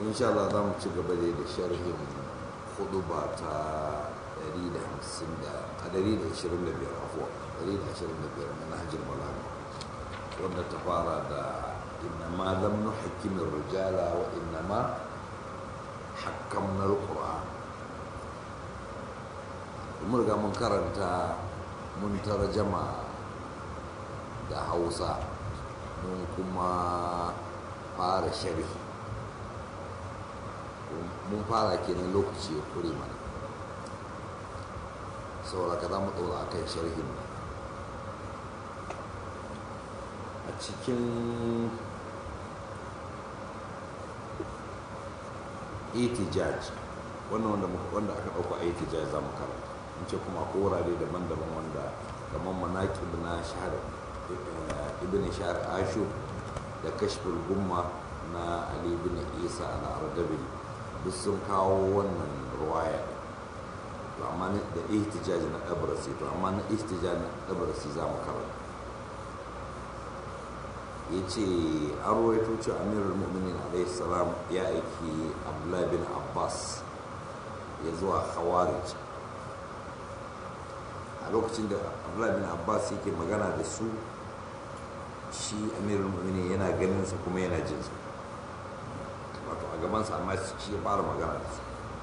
insha Allah za mu ci gaba da da sharhin huduba ta 150 da a 125 afuwa 125 na nahjul balaga wanda ta fara da innama lam nuhkim rijala wa innama hakkamna alquran mun riga mun karanta mun tarjama da Hausa mun kuma fara sharhi mun fara kenan lokaci ya kure mana saboda ka za mu ɗora a kan sharhin a cikin itijaj wannan wanda aka ɗauka a itijaj za mu karanta in ce kuma akwai wurare daban-daban wanda kamar manaƙib na shahar ibn shahar ashur da kashful gumma na ali ibn isa al-ardabi duk sun kawo wannan ruwaya to amma da ihtijaj na dabrasi to amma na ihtijaj na dabrasi za mu karanta ya ce an ruwaito cewa amirul mu'minin alaihi salam ya aiki abdullahi bin abbas ya zuwa khawarij a lokacin da abdullahi bin abbas yake magana da su shi amirul mu'minin yana ganin sa kuma yana jin sa wato a gabansa amma shi ya fara magana da su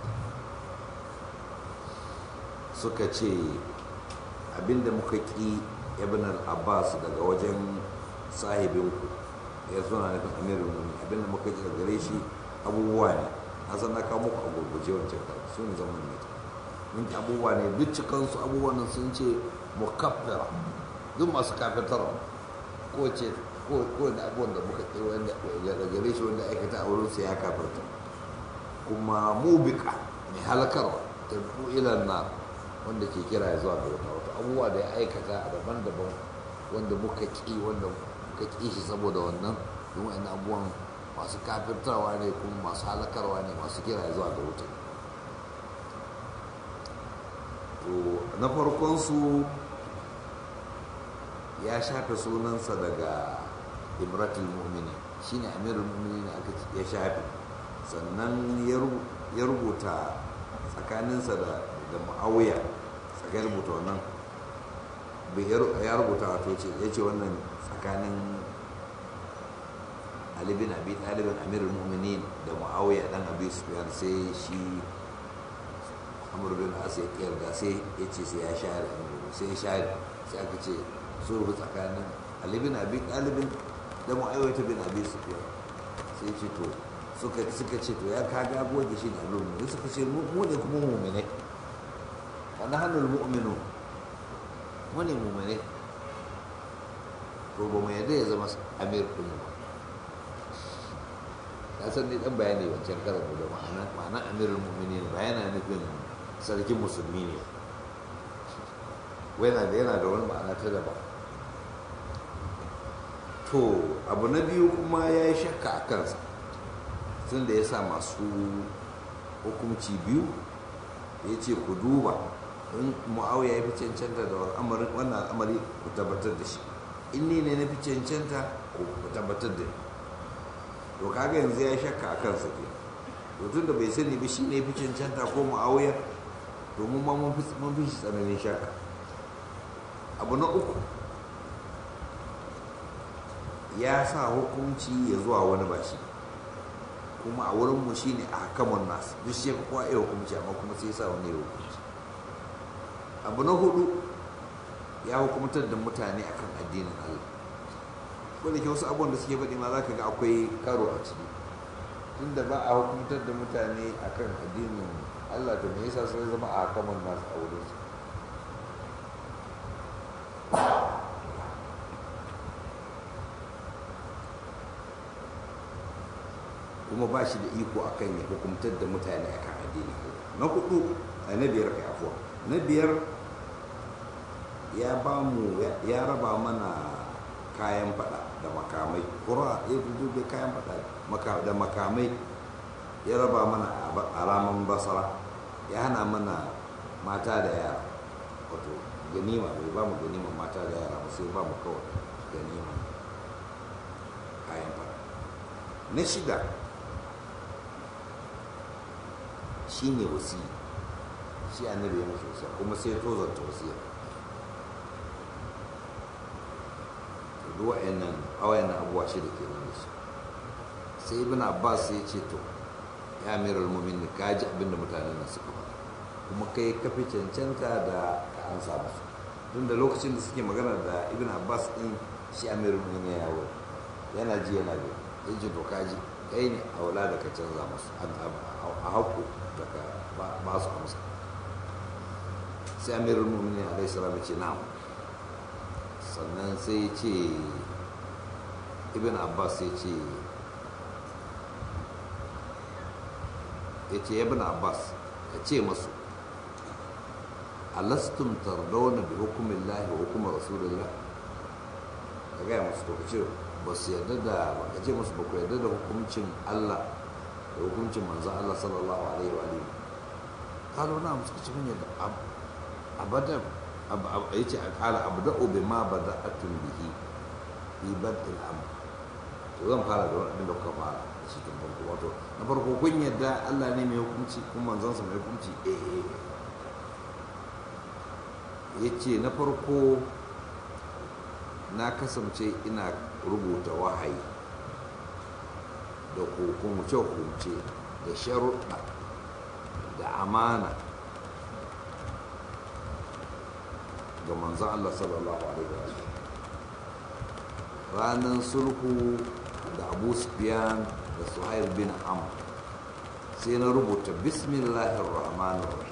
suka ce abinda muka ƙi ibn al-abbas daga wajen sahibinku ya suna nufin amirul mu'minin abinda muka ƙi daga gare shi abubuwa ne na san na kawo muku a gurguje wancan kar su ne zaman ne mun ki abubuwa ne duk cikansu abubuwan nan sun ce mukaffira duk masu kafirtarwa ko ce ko da abubuwan da muka ƙi wanda daga gare shi wanda aikata a wurin sa ya kafirta kuma mubika mai halakarwa tabu ilan na wanda ke kira ya zuwa ga wata wata abubuwa da ya aikata daban-daban wanda muka ƙi wanda muka ƙi shi saboda wannan don wa'in abubuwan masu kafirtarwa ne kuma masu halakarwa ne masu kira ya zuwa ga wuta to na farkonsu ya shafe sunansa daga imratul mu'mini shine amirul mu'minin aka ya shafe sannan ya rubuta tsakaninsa da da mu'awiya tsakai rubuta wannan ya rubuta wato ce ya ce wannan tsakanin Ali bin Abi Talibin Amirul Mu'minin da Muawiya dan Abi Sufyan sai shi Amr bin As ya yarda sai ya ce sai ya share sai ya share sai aka ce sulhu tsakanin Ali bin Abi Talibin da Muawiya bin Abi Sufyan sai ce to suka suka ce to ya kaga goge shi da Amirul Mu'minin suka ce mu ne kuma mu'mine wa nahnul mu'minun mu ne mu'mine to ba mu yadda ya zama amir din ba na san ne dan bayani wancan karan da ma'ana ma'ana amirul mu'minin ba yana nufin sarkin musulmi ne yana da yana da wani ma'ana ta daban to abu na biyu kuma ya yi shakka a kansa tun da ya sa masu hukunci biyu ya ce ku duba in mu'awiya ya fi cancanta da wannan al'amari ku tabbatar da shi in ne ne na fi cancanta ku tabbatar da ni to kaga yanzu ya shakka a kansa ke to tun da bai sani ba shi ne fi cancanta ko mu'awiyar domin ma mun fi shi tsananin shakka abu na uku ya sa hukunci ya zuwa wani ba shi kuma a wurinmu shi ne a hakamun nasu duk shi ka kowa iya hukunci amma kuma sai sa wani ya hukunci abu na hudu ya hukumtar da mutane akan addinin Allah ko da ke wasu abubuwan da suke faɗi ma za ka ga akwai karo a ciki tunda ba a hukumtar da mutane akan addinin Allah to me yasa sai zama a hakaman nasu a wurin su kuma ba shi da iko akan ya hukumtar da mutane akan addinin Allah na hudu na biyar kai afuwa na biyar ya ba mu ya raba mana kayan fada da makamai kura ya dubbe kayan fada da makamai ya raba mana a raman basara ya hana mana mata da yara wato ganima bai ba mu ganima mata da yara ba sai ba mu kawai ganima kayan fada na shida shi ne wasi shi annabi ya mashi wasiya kuma sai ya tozarta wasiya duk wa'annan awayan abubuwa shi da ke nan da shi sai ibn abbas ya ce to ya amiral mu'minin ka ji abinda mutanen nan suka faɗa kuma kai ka fi cancanta da ka an samu su tun da lokacin da suke magana da ibn abbas din shi amiral mu'minin ya yawo yana ji yana bi ya ce to ka ji kai ne a wula da ka canza musu a haƙƙo da ka ba su amsa sai amiral mu'minin alaihi salam ya ce na'am sannan sai ya ce ibn abbas ya ce ya ce ibn abbas ka ce masu alastum tardawna bi hukumin lahi wa hukumar rasulullah ka gaya masu to ka ce ba su yarda da ba ka ce masu ba ku yarda da hukuncin allah da hukuncin manzan allah sallallahu alaihi wa alihi kalo na musu ka ce mun yadda abadan ya ce a kala abda'u bi ma bada'atun bihi bi bad'il amr to zan fara da wani da kuka fara da shi tun farko wato na farko kun yadda Allah ne mai hukunci kuma manzansa mai hukunci eh eh ya ce na farko na kasance ina rubuta wahayi da hukumce-hukumce da sharuɗa da amana ga manzan Allah sallallahu Alaihi wa ranar sulhu da abu sufyan da suhail bin am sai na rubuta bismillahir rahmanir rahim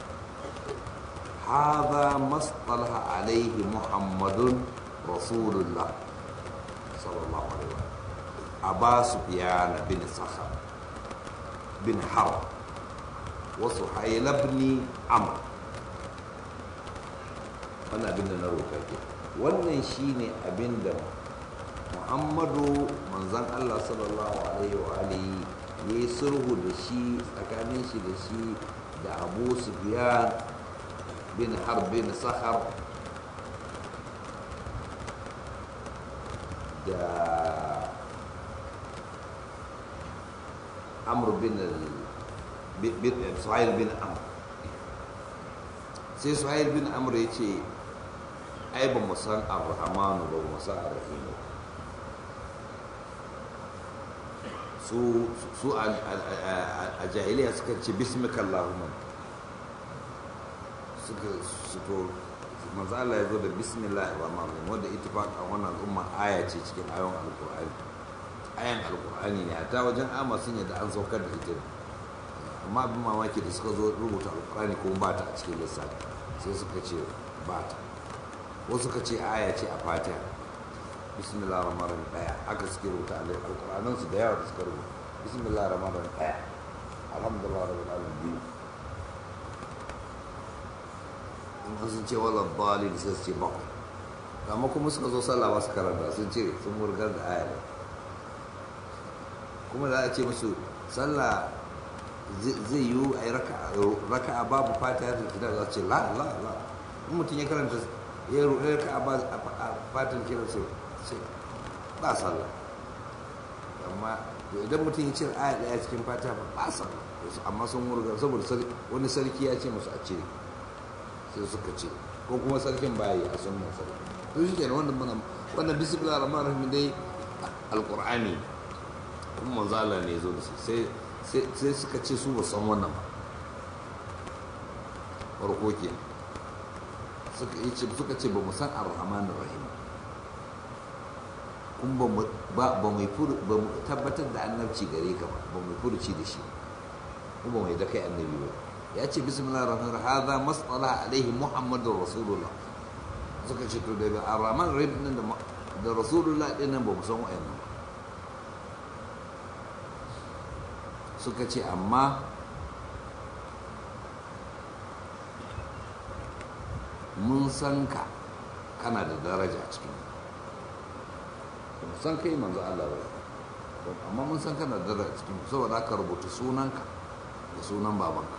هذا ما اصطلح عليه محمد رسول الله صلى الله عليه وسلم أبا سفيان بن صخر بن حرب وسحيل بن عمرو wannan abin da na roƙa ke wannan shine abin da muhammadu manzan allah sallallahu alaihi wa alihi ya yi sulhu da shi tsakanin shi da shi da abu sufyan bin harb bin sahar da amr bin suhail bin amr sai suhail bin amr ya ce ai ba mu san ar-rahmanu ba mu san ar-rahimu su su a jahiliya suka ce bismika allahumma suka su to manzo Allah ya zo da bismillahir rahmanir rahim wanda ittifaqan wannan al'umma aya ce cikin ayoyin alqur'ani ayan alqur'ani ne a ta wajen amma sun yadda an saukar da ita amma abin mamaki da suka zo rubuta alqur'ani kuma ba ta a cikin lissafi sai suka ce ba ta wasu suka ce aya ce a fatiha bismillah rahman rahim daya aka suke rubuta alƙur'anan su da yawa da suka rubuta bismillah rahman rahim daya alhamdulillah rabbil alamin biyu in sun ce wala dalil sai su ce bakwai amma kuma suka zo sallah ba su karanta sun ce sun murgar da aya kuma za a ce musu sallah zai yiwu a yi raka'a babu fatiha da kitab za su ce la la la in mutum ya karanta ya roƙe ka a fatan kiran sai sai ba sallah amma idan mutum ya cire aya ɗaya cikin fata ba ba sallah amma sun murga saboda wani sarki ya ce musu a cire sai suka ce ko kuma sarkin bayi a sunan sarki to shi kenan wannan muna wannan bismillah rahman rahim dai alqur'ani kuma manzo Allah ne zo da sai sai suka ce su ba san wannan ba farko kenan suka ce ba mu san ar-rahman rahim kun ba mu tabbatar da annabci gare ka ba ba mu furuci da shi ko ba mu da kai annabi ba ya ce bismillah rahman rahim hadha masala alaihi muhammadur rasulullah suka ce to daga ar-rahman rahim din da rasulullah din nan ba mu san wa'annan suka ce amma mun san ka kana da daraja a cikin mun san kai manzo Allah ba amma mun san kana da daraja a cikin saboda aka rubuta sunanka da sunan babanka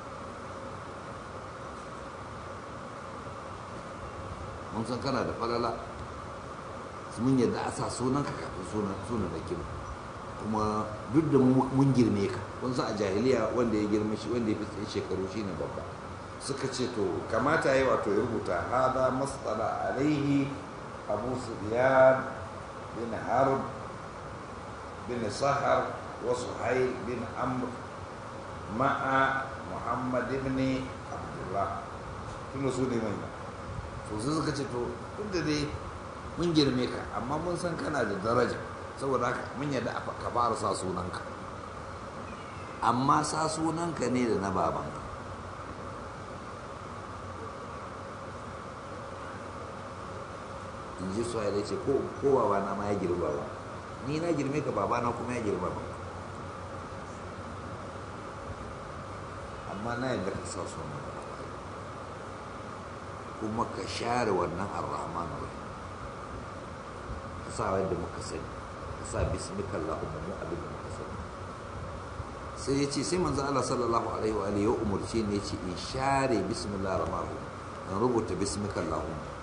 mun san kana da falala mun yadda a sa sunanka kafin sunan sunan da kin kuma duk da mun girme ka kun san a jahiliya wanda ya girma shi wanda ya fi tsaye shekaru shine babba suka ce to kamata yi wato ya rubuta hada masala alaihi abu sufyan bin harb bin sahar wa suhail bin amr ma'a muhammad ibn abdullah tun su ne mai to sai suka ce to duk da dai mun girme ka amma mun san kana da daraja saboda haka mun yadda ka fara sa sunanka amma sa sunanka ne da na babanka in ji su ya ce ko babana ma ya girma ba ni na girme ka babana kuma ya girma ba amma na yadda ka sa sunan kuma ka share wannan arrahman rahim ka sa yadda muka sani ka sa bismika allahumma mu abin da muka sani sai ya ce sai manzo Allah sallallahu alaihi wa alihi ya umurce ne ya ce in share bismillahir rahmanir rahim in rubuta bismika allahumma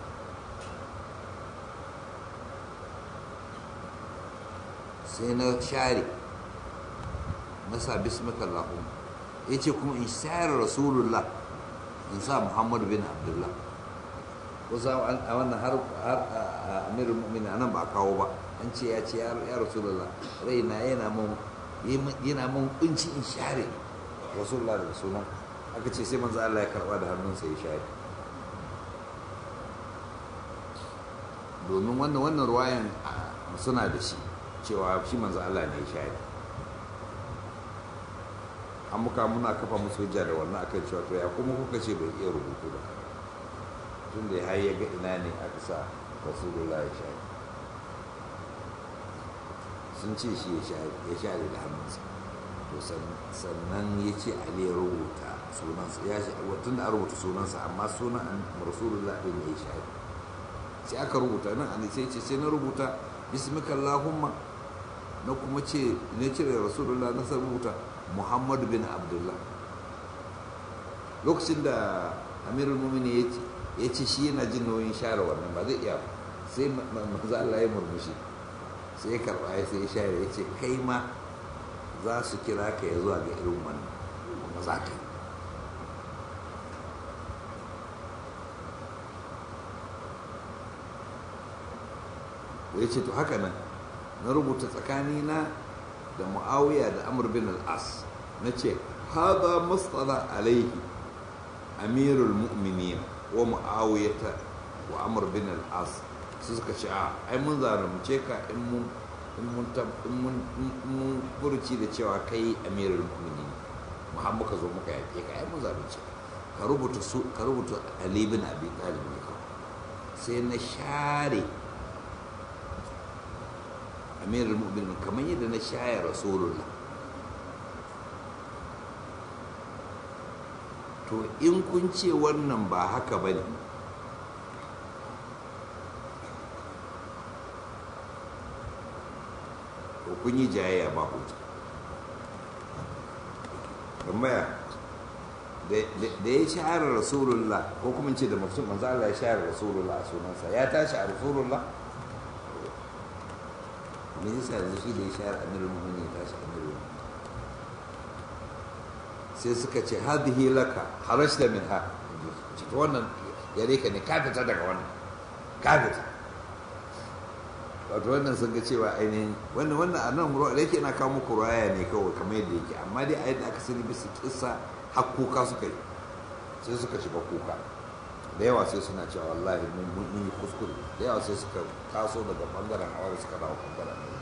sai na share na sa bismika allahumma ya ce kuma in share rasulullah in sa muhammadu bin abdullah kusa a wannan har amirul mu'minin anan ba a kawo ba an ce ya ce ya rasulullah raina yana mun yana mun kunci in share rasulullah daga sunan aka ce sai manzo Allah ya karba da hannunsa ya share domin wannan wannan ruwayan suna da shi cewa shi manzo Allah ne ya share an muka muna kafa musu hujja da wannan akan cewa to ya kuma kuka ce bai iya rubutu ba tun da har ya ga ina ne aka sa rasulullah ya share sun ce shi ya share da hannunsa to sannan ya ce ali ya rubuta sunansa ya shi tun da an rubuta sunansa amma sunan rasulullah ɗin ya share sai aka rubuta nan an sai ce sai na rubuta bismika allahumma na kuma ce na cire rasulullah na sa rubuta muhammadu bin abdullah lokacin da amirul mumini ya ce shi yana jin nauyin share wannan ba zai iya sai manzo Allah ya murmushi sai ya karba ya sai ya share ya ce kai ma za su kira ka ya zuwa ga irin wannan kuma za ka ya ce to haka nan na rubuta tsakanina da mu'awiya da amur bin al'as na ce haza mustala alaihi amirul mu'minin wa mu'awiyata wa amur bin al'as su suka ce a ai mun zarumce ka in mun in mun furuci da cewa kai amirul mu'minin muhammad ka zo muka yaƙe ka ai mun zarumce ka rubuta su ka rubuta ali bin abi talib ne sai na share amirul mu'minin kamar yadda na shaya rasulullah to in kun ce wannan ba haka ba ne to kun yi jayayya ba hujja tambaya da ya shahara rasulullah ko kuma ce da mafi manzo Allah ya shahara rasulullah a sunansa ya tashi a rasulullah me yasa yanzu shi da ya shahara amirul mu'minin ya tashi amirul sai suka ce hadhihi laka harashta min ha ce to wannan yare ka ne ka fita daga wannan ka fita wato wannan sun ga cewa ainihin wannan wannan a nan ruwa da yake na kawo muku ruwaya ne kawai kamar yadda yake amma dai a yadda aka sani bisa kissa har kuka suka yi sai suka shiga kuka da yawa sai suna cewa wallahi mun yi kuskure da yawa sai suka taso daga bangaren hawa da suka dawo bangaren ne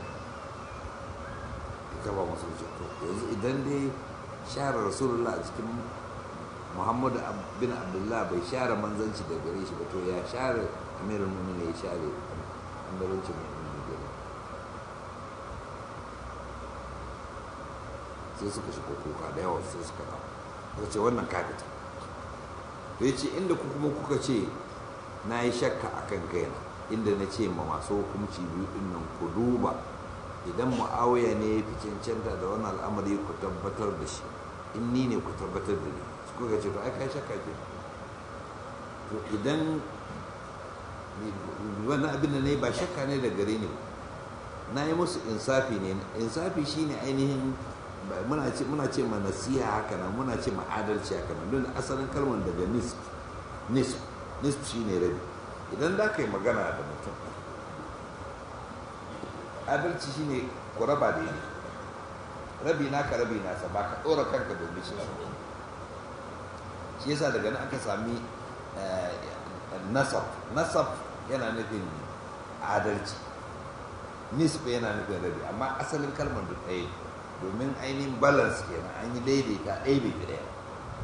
ita ba masu ce to yanzu idan dai share rasulullah a cikin muhammadu bin abdullah bai share manzanci da gare shi ba to ya share amirul mu'minin ya share amirancin mu'minin gare sai suka shiga kuka da yawa sai suka dawo suka ce wannan kafita to ya ce inda ku kuma kuka ce na yi shakka a kan kaina inda na ce ma masu hukunci biyu din nan ku duba idan mu'awiya ne ya fi cancanta da wani al'amari ku tabbatar da shi in ni ne ku tabbatar da ni su kuka ce to ai kai shakka ke to idan wannan abin da ne ba shakka ne da gare ni na yi musu insafi ne insafi shine ainihin muna ce muna ce ma nasiha haka nan muna ce ma adalci haka nan don asalin kalmar daga nisf nisf nisf shine rabi idan za ka yi magana da mutum adalci shine ku raba da ne rabi naka rabi nasa ba ka ɗora kanka domin shi shi yasa daga nan aka sami nasab nasab yana nufin adalci nisba yana nufin rabi amma asalin kalmar duk ɗaya domin ainihin balance kenan an yi daidaita ɗaya bai fi ɗaya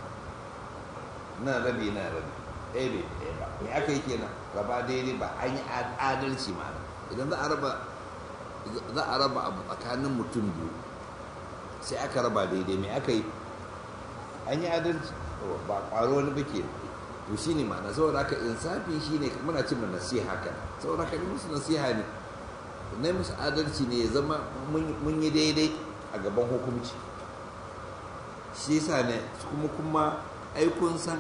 na rabi na rabi ɗaya bai fi ɗaya ba me aka yi kenan raba daidai ba an yi adalci ma'ana idan za a raba za a raba abu tsakanin mutum biyu sai aka raba daidai me aka yi an yi adalci ba ƙwaro wani ba ke to shi ne ma'ana saboda haka insafi shi ne muna cin nasiha haka saboda haka ni musu nasiha ne na musu adalci ne ya zama mun yi daidai a gaban hukunci shi yasa ne kuma kuma ai kun san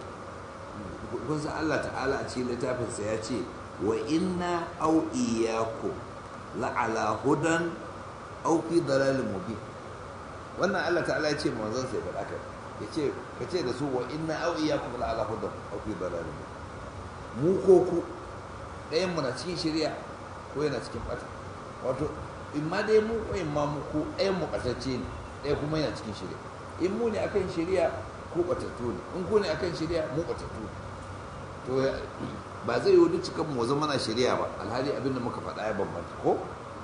kun san Allah ta'ala a cikin littafinsa ya ce wa inna au iyyakum la'ala hudan au fi dalalin mubin wannan Allah ta'ala ya ce manzon sai faɗa ka ya ce ka ce da su wa inna au iyyakum la'ala hudan au fi dalalin mubin mu ko ku ɗayan mu na cikin shari'a ko yana cikin ɓata wato in ma dai mu ko in ma mu ko ɗayan mu ɓatacce ne ɗaya kuma yana cikin shari'a in mu ne akan shari'a ko ɓatattu ne in ku ne akan shari'a mu ɓatattu ne to ba zai yi cikan mu zama na shari'a ba alhali abin da muka faɗa ya bambanta ko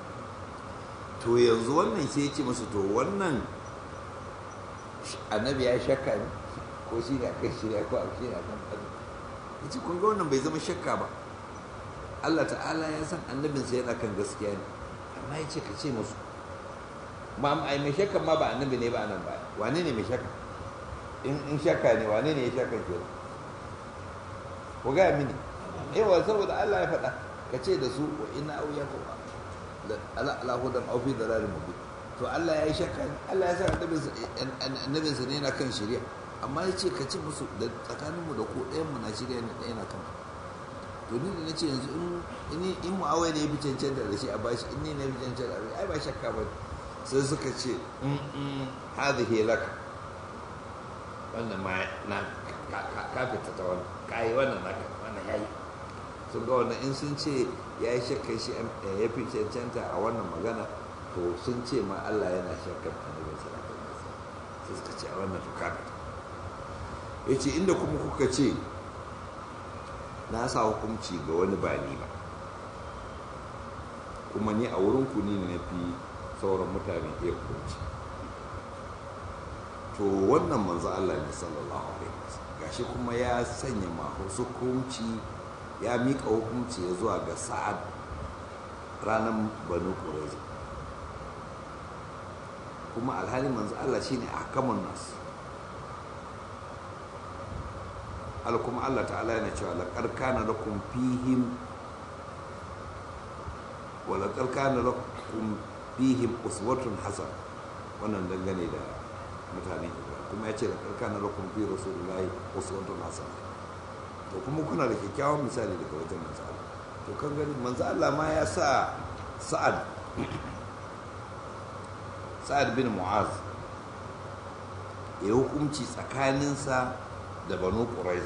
to yanzu wannan sai ya ce musu to wannan annabi ya shakka ne ko shi ne akan shari'a ko shi ne akan ɓata ya ce kun ga wannan bai zama shakka ba Allah ta'ala ya san annabinsa yana kan gaskiya ne amma ya ce ka ce musu ma ai mai shakka ma ba annabi ne ba nan ba wane ne mai shakka in shakka ne wane ne ya shakka ke ku gaya mini yawa saboda Allah ya faɗa ka ce da su wa ina au ya kowa ala ala hudan au fi dalalin mubin to Allah ya yi shakka Allah ya san annabinsa ne yana kan shari'a amma ya ce ka ce musu da tsakaninmu da ko ɗayan mu na shirya ne ɗaya na kan to ni da na ce yanzu in in mu'awai ne ya fi cancanta da shi a bashi in ne na fi cancanta da ai ba shakka ba sai suka ce in hadhihi laka wannan ma na ka fita ta wannan kai wannan naka wannan yayi sun ga wannan in sun ce ya yi shakka shi ya fi cancanta a wannan magana to sun ce ma Allah yana shakkar annabin sallallahu alaihi wasallam sai suka ce a wannan to ka ya ce inda kuma kuka ce na sa hukunci ga wani ba ni ba kuma ni a wurin ku ni na fi sauran mutane iya hukunci to wannan manzo Allah ne sallallahu alaihi wasallam gashi kuma ya sanya masu hukunci ya mika hukunci ya zuwa ga sa'ad ranar banu qurayza kuma alhali manzo Allah shine ahkamun nas al kuma Allah ta'ala yana cewa laqad kana lakum fihim wa laqad kana lakum fihim uswatun hasan wannan dangane da mutane kuma ya ce laqad kana lakum fi rasulillahi uswatun hasan to kuma kuna da kyakkyawan misali daga wajen manzo Allah to kan gani manzo Allah ma ya sa sa'ad sa'ad bin mu'az ya hukunci tsakaninsa da banu ƙuraiza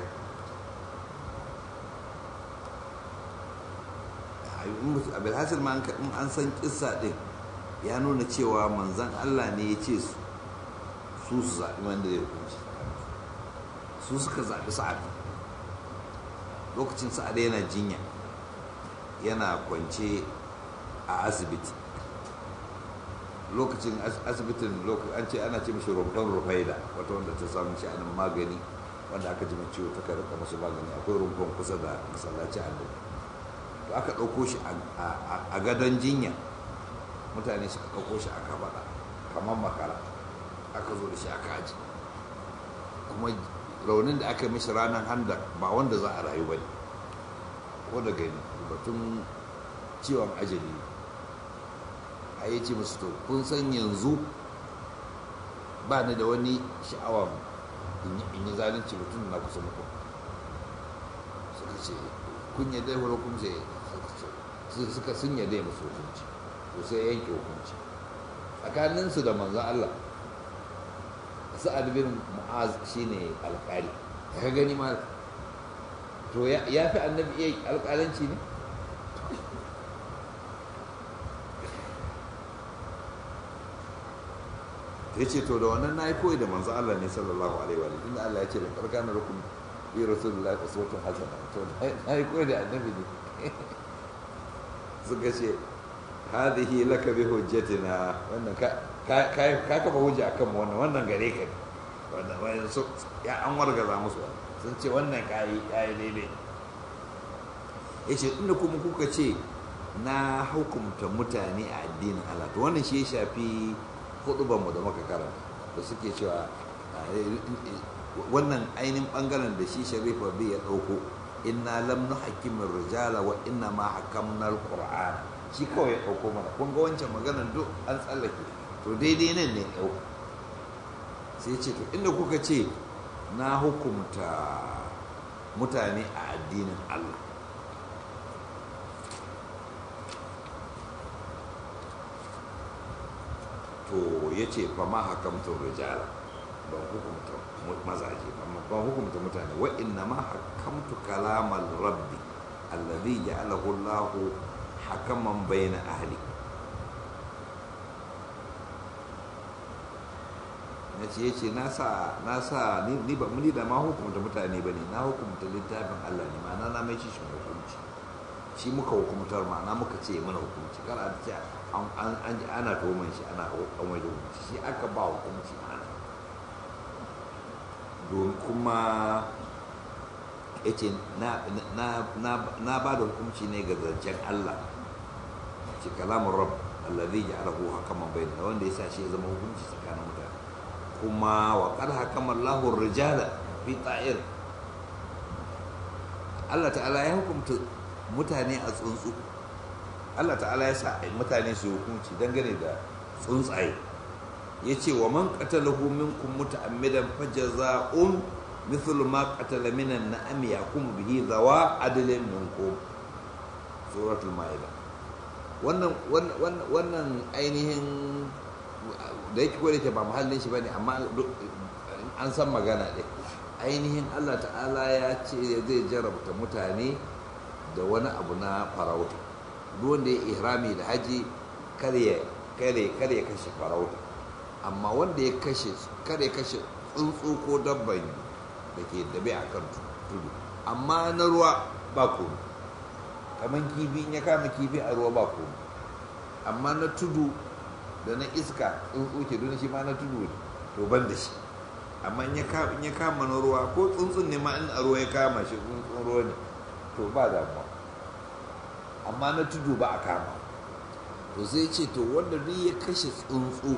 abilhassan ma an san kissa ɗin ya nuna cewa manzan allah ne ya ce su su su zaɓi wanda zai hukunci su suka zaɓi sa'ad lokacin sa'ad yana jinya yana kwance a asibiti lokacin asibitin an ce ana ce mashi rumfan rufaida wata wanda ta samu sha'anin magani wanda aka ji ciwo ta karɓa masu magani akwai rumfan kusa da masallaci a to aka ɗauko shi a gadon jinya mutane suka ɗauko shi aka faɗa kamar makara aka zo da shi aka aji kuma raunin da aka mishi ranar handa ba wanda za a rayu ba ne ko da gani batun ciwon ajali a yi ce musu to kun san yanzu ba ni da wani sha'awa in yi zalunci mutum na kusa muku suka ce kun yadda ya hukunci suka sun yadda ya musu hukunci to sai yanke hukunci tsakaninsu da manzon Allah sa'ad bin mu'az shine alƙali ka gani ma to ya fi annabi iya alƙalanci ne ya ce to da wannan na yi koyi da manzo Allah ne sallallahu alaihi wa inda Allah ya ce da karkana rukun bi rasulullahi uswatun hasana to na yi koyi da annabi ne suka ce hadhihi laka bi hujjatina wannan ka ka ka kafa hujja akan mu wannan wannan gare ka ne wannan wannan so ya an wargaza musu sun ce wannan kai kai daidai yace inda kuma kuka ce na hukumta mutane a addinin Allah to wannan shi ya shafi hudubanmu da muka karanta da suke cewa wannan ainihin bangaren da shi sharifa bi ya dauko inna lam nuhakkimin rijala wa inna ma hakamna alquran shi kawai ya dauko mana kun ga wancan maganar duk an tsallake to daidai nan ne dauko sai ce to inda kuka ce na hukumta mutane a addinin Allah to ya ce fa ma hakamta rijala ban hukumta mazaje ban hukumta mutane wa inna ma hakamtu kalamal rabbi alladhi ja'alahu Allah hakaman bayna ahli na ce yace na sa na sa ni ba muni da ma hukumta mutane bane na hukumta littafin Allah ne ma'ana na mai shi shi hukunci shi muka hukumtar ma'ana muka ce mana hukunci kar a ce an ji ana toman shi ana an wajen hukunci shi aka ba hukunci ma'ana don kuma ya ce na ba da hukunci ne ga zancen Allah ce kalamun rab allazi ya arahu hakaman bai da wanda ya sa shi ya zama hukunci tsakanin mutane kuma wa qad hakama Allahu rijala fi ta'ir Allah ta'ala ya hukunta mutane a tsuntsu Allah ta'ala ya sa mutane su hukunci dangane da tsuntsaye ya ce wa man qatalahu minkum muta'ammidan fajaza'un mithlu ma qatala minan na'am yakum bihi zawa adlin minkum suratul maida wannan wannan ainihin da yake ko da ba muhallin shi bane amma an san magana ɗin ainihin Allah ta'ala ya ce zai jarabta mutane da wani abu na farauta duk wanda ya ihrami da haji kare kare kare kashe farauta amma wanda ya kashe kare kashe tsuntsu ko dabban da ke dabe a kan tudu amma na ruwa ba komai kamar kifi in ya kama kifi a ruwa ba komai amma na tudu da na iska tsuntsu ke don shi ma na tudu ne to ban da shi amma in ya kama na ruwa ko tsuntsun ne ma in a ruwa ya kama shi tsuntsun ruwa ne to ba damuwa amma na tudu ba a kama to sai ce to wanda duk ya kashe tsuntsu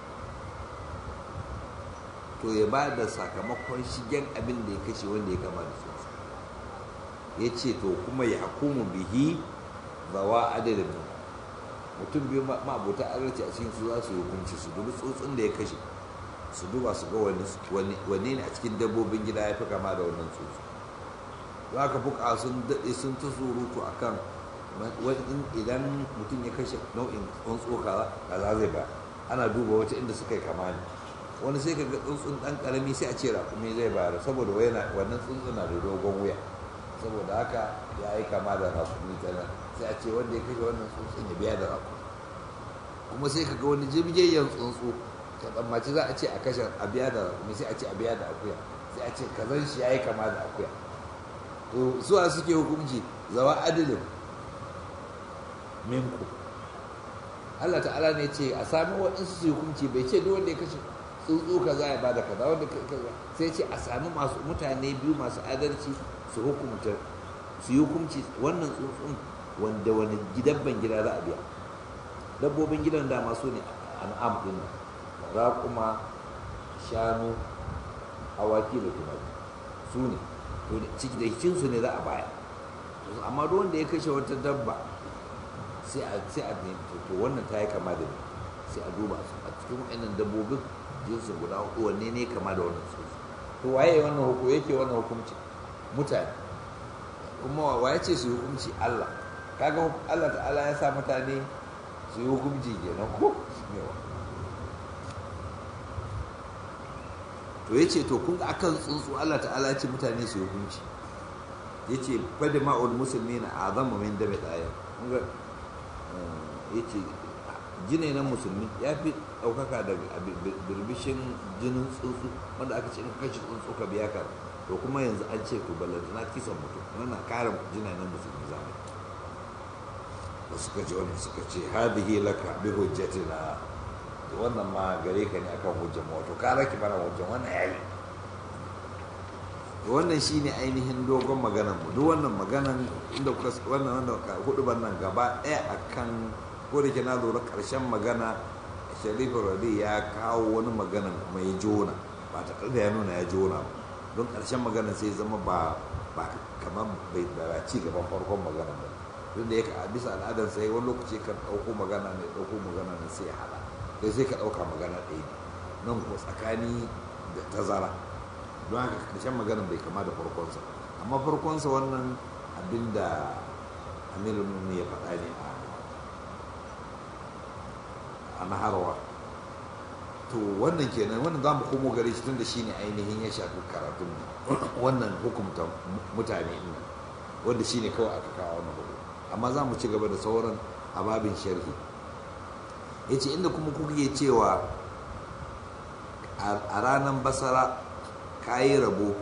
to ya ba da sakamakon shigen abin da ya kashe wanda ya kama da tsuntsu ya ce to kuma ya hukumu bihi zawa adadin mutum biyu ma'abota adalci a cikin su za su hukunci su dubi tsuntsun da ya kashe su duba su ga wanne ne a cikin dabbobin gida ya fi kama da wannan tsuntsu za ka fuka sun daɗe sun ta surutu a kan idan mutum ya kashe nau'in tsuntsu kaza kaza zai ba ana duba wata inda suka yi kama ne wani sai ka ga tsuntsun ɗan ƙarami sai a ce raƙumi zai bayar saboda wannan tsuntsun na da dogon wuya saboda haka ya yi kama da raƙumi ta nan sai a ce wanda ya kashe wannan tsuntsun ya biya da raƙumi kuma sai ka ga wani jibgiyyen tsuntsu ka tsammaci za a ce a kashe a biya da raƙumi sai a ce a biya da akuya sai a ce kazan shi ya yi kama da akuya to suwa suke hukunci zawa adilin minku Allah ta'ala ne ce a sami waɗansu su hukunci bai ce duk wanda ya kashe tsuntsu kaza ya bada kaza wanda kaza sai ce a sami masu mutane biyu masu adalci su hukunta su yi hukunci wannan tsuntsun wanda wani dabban gida za a biya dabbobin gidan da masu ne an'am din raƙuma shanu awaki da tumaki su ne to ciki da cikinsu ne za a baya amma duk wanda ya kashe wata dabba sai a sai a to wannan ta yi kama da ni sai a duba su a cikin wa'annan dabbobin jinsin guda hudu wanne ne kama da wannan tsuntsu to waye wannan hukum yake wannan hukunci mutane kuma waye ce su hukunci Allah kaga Allah ta'ala ya sa mutane su yi hukunci kenan ko to ya ce to kun ga akan tsuntsu Allah ta'ala ya ce mutane su yi hukunci ya ce fadi ma'ul musulmi na azama min da mai ɗaya ya ce jine na musulmi ya fi ɗaukaka daga birbishin jinin tsuntsu wanda aka ce in kashe tsuntsu ka biya ka to kuma yanzu an ce to ballanta na kisan mutum wannan kare jina na musulmi zamani da suka ce wani suka ce hadihi laka bi hujjatina wannan ma gare ka ne akan hujjan wato ka raki mana hujjan wannan yayi wannan shine ainihin dogon maganan mu duk wannan maganan inda kuka wannan wanda hudu nan gaba ɗaya akan ko da ke na lura ƙarshen magana sharifu radi ya kawo wani maganan kuma ya jona ba ta da ya nuna ya jona ba don ƙarshen maganan sai zama ba ba kamar bai ba ci gaban farkon maganan ba duk da ya ka bisa al'adar sai wani lokaci kan ɗauko magana ne ɗauko magana ne sai ya haɗa sai sai ka ɗauka magana ɗaya ne nan ko tsakani da tazara don haka ƙarshen maganan bai kama da farkonsa amma farkonsa wannan abin da amirul ya faɗa ne a a naharwa to wannan kenan wannan za mu komo gare shi tun da shi ne ainihin ya shafi karatun wannan hukumta mutane ɗin wanda shi ne kawai aka kawo wannan hukum amma za mu ci gaba da sauran ababin sharhi ya ce inda kuma kuke cewa a ranar basara ka yi rabo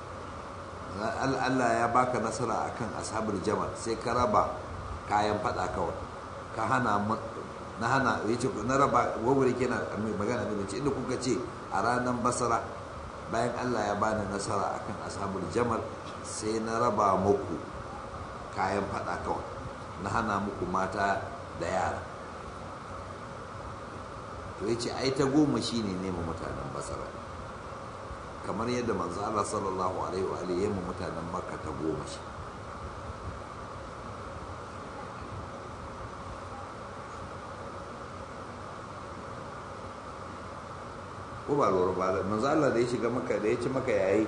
Allah ya baka nasara akan ashabar jamal sai ka raba kayan fada kawai ka hana na hana ya ce na raba gwagwari kenan magana ne ce inda kuka ce a ranar basara bayan Allah ya bani nasara akan ashabul jamal sai na raba muku kayan fada kawai na hana muku mata da yara to ya ce ai ta goma shi ne nema mutanen basara kamar yadda manzo Allah sallallahu alaihi wa alihi yamma mutanen makka ta goma shi ko ba lura ba manzo Allah da ya shiga maka da ya ci maka yayi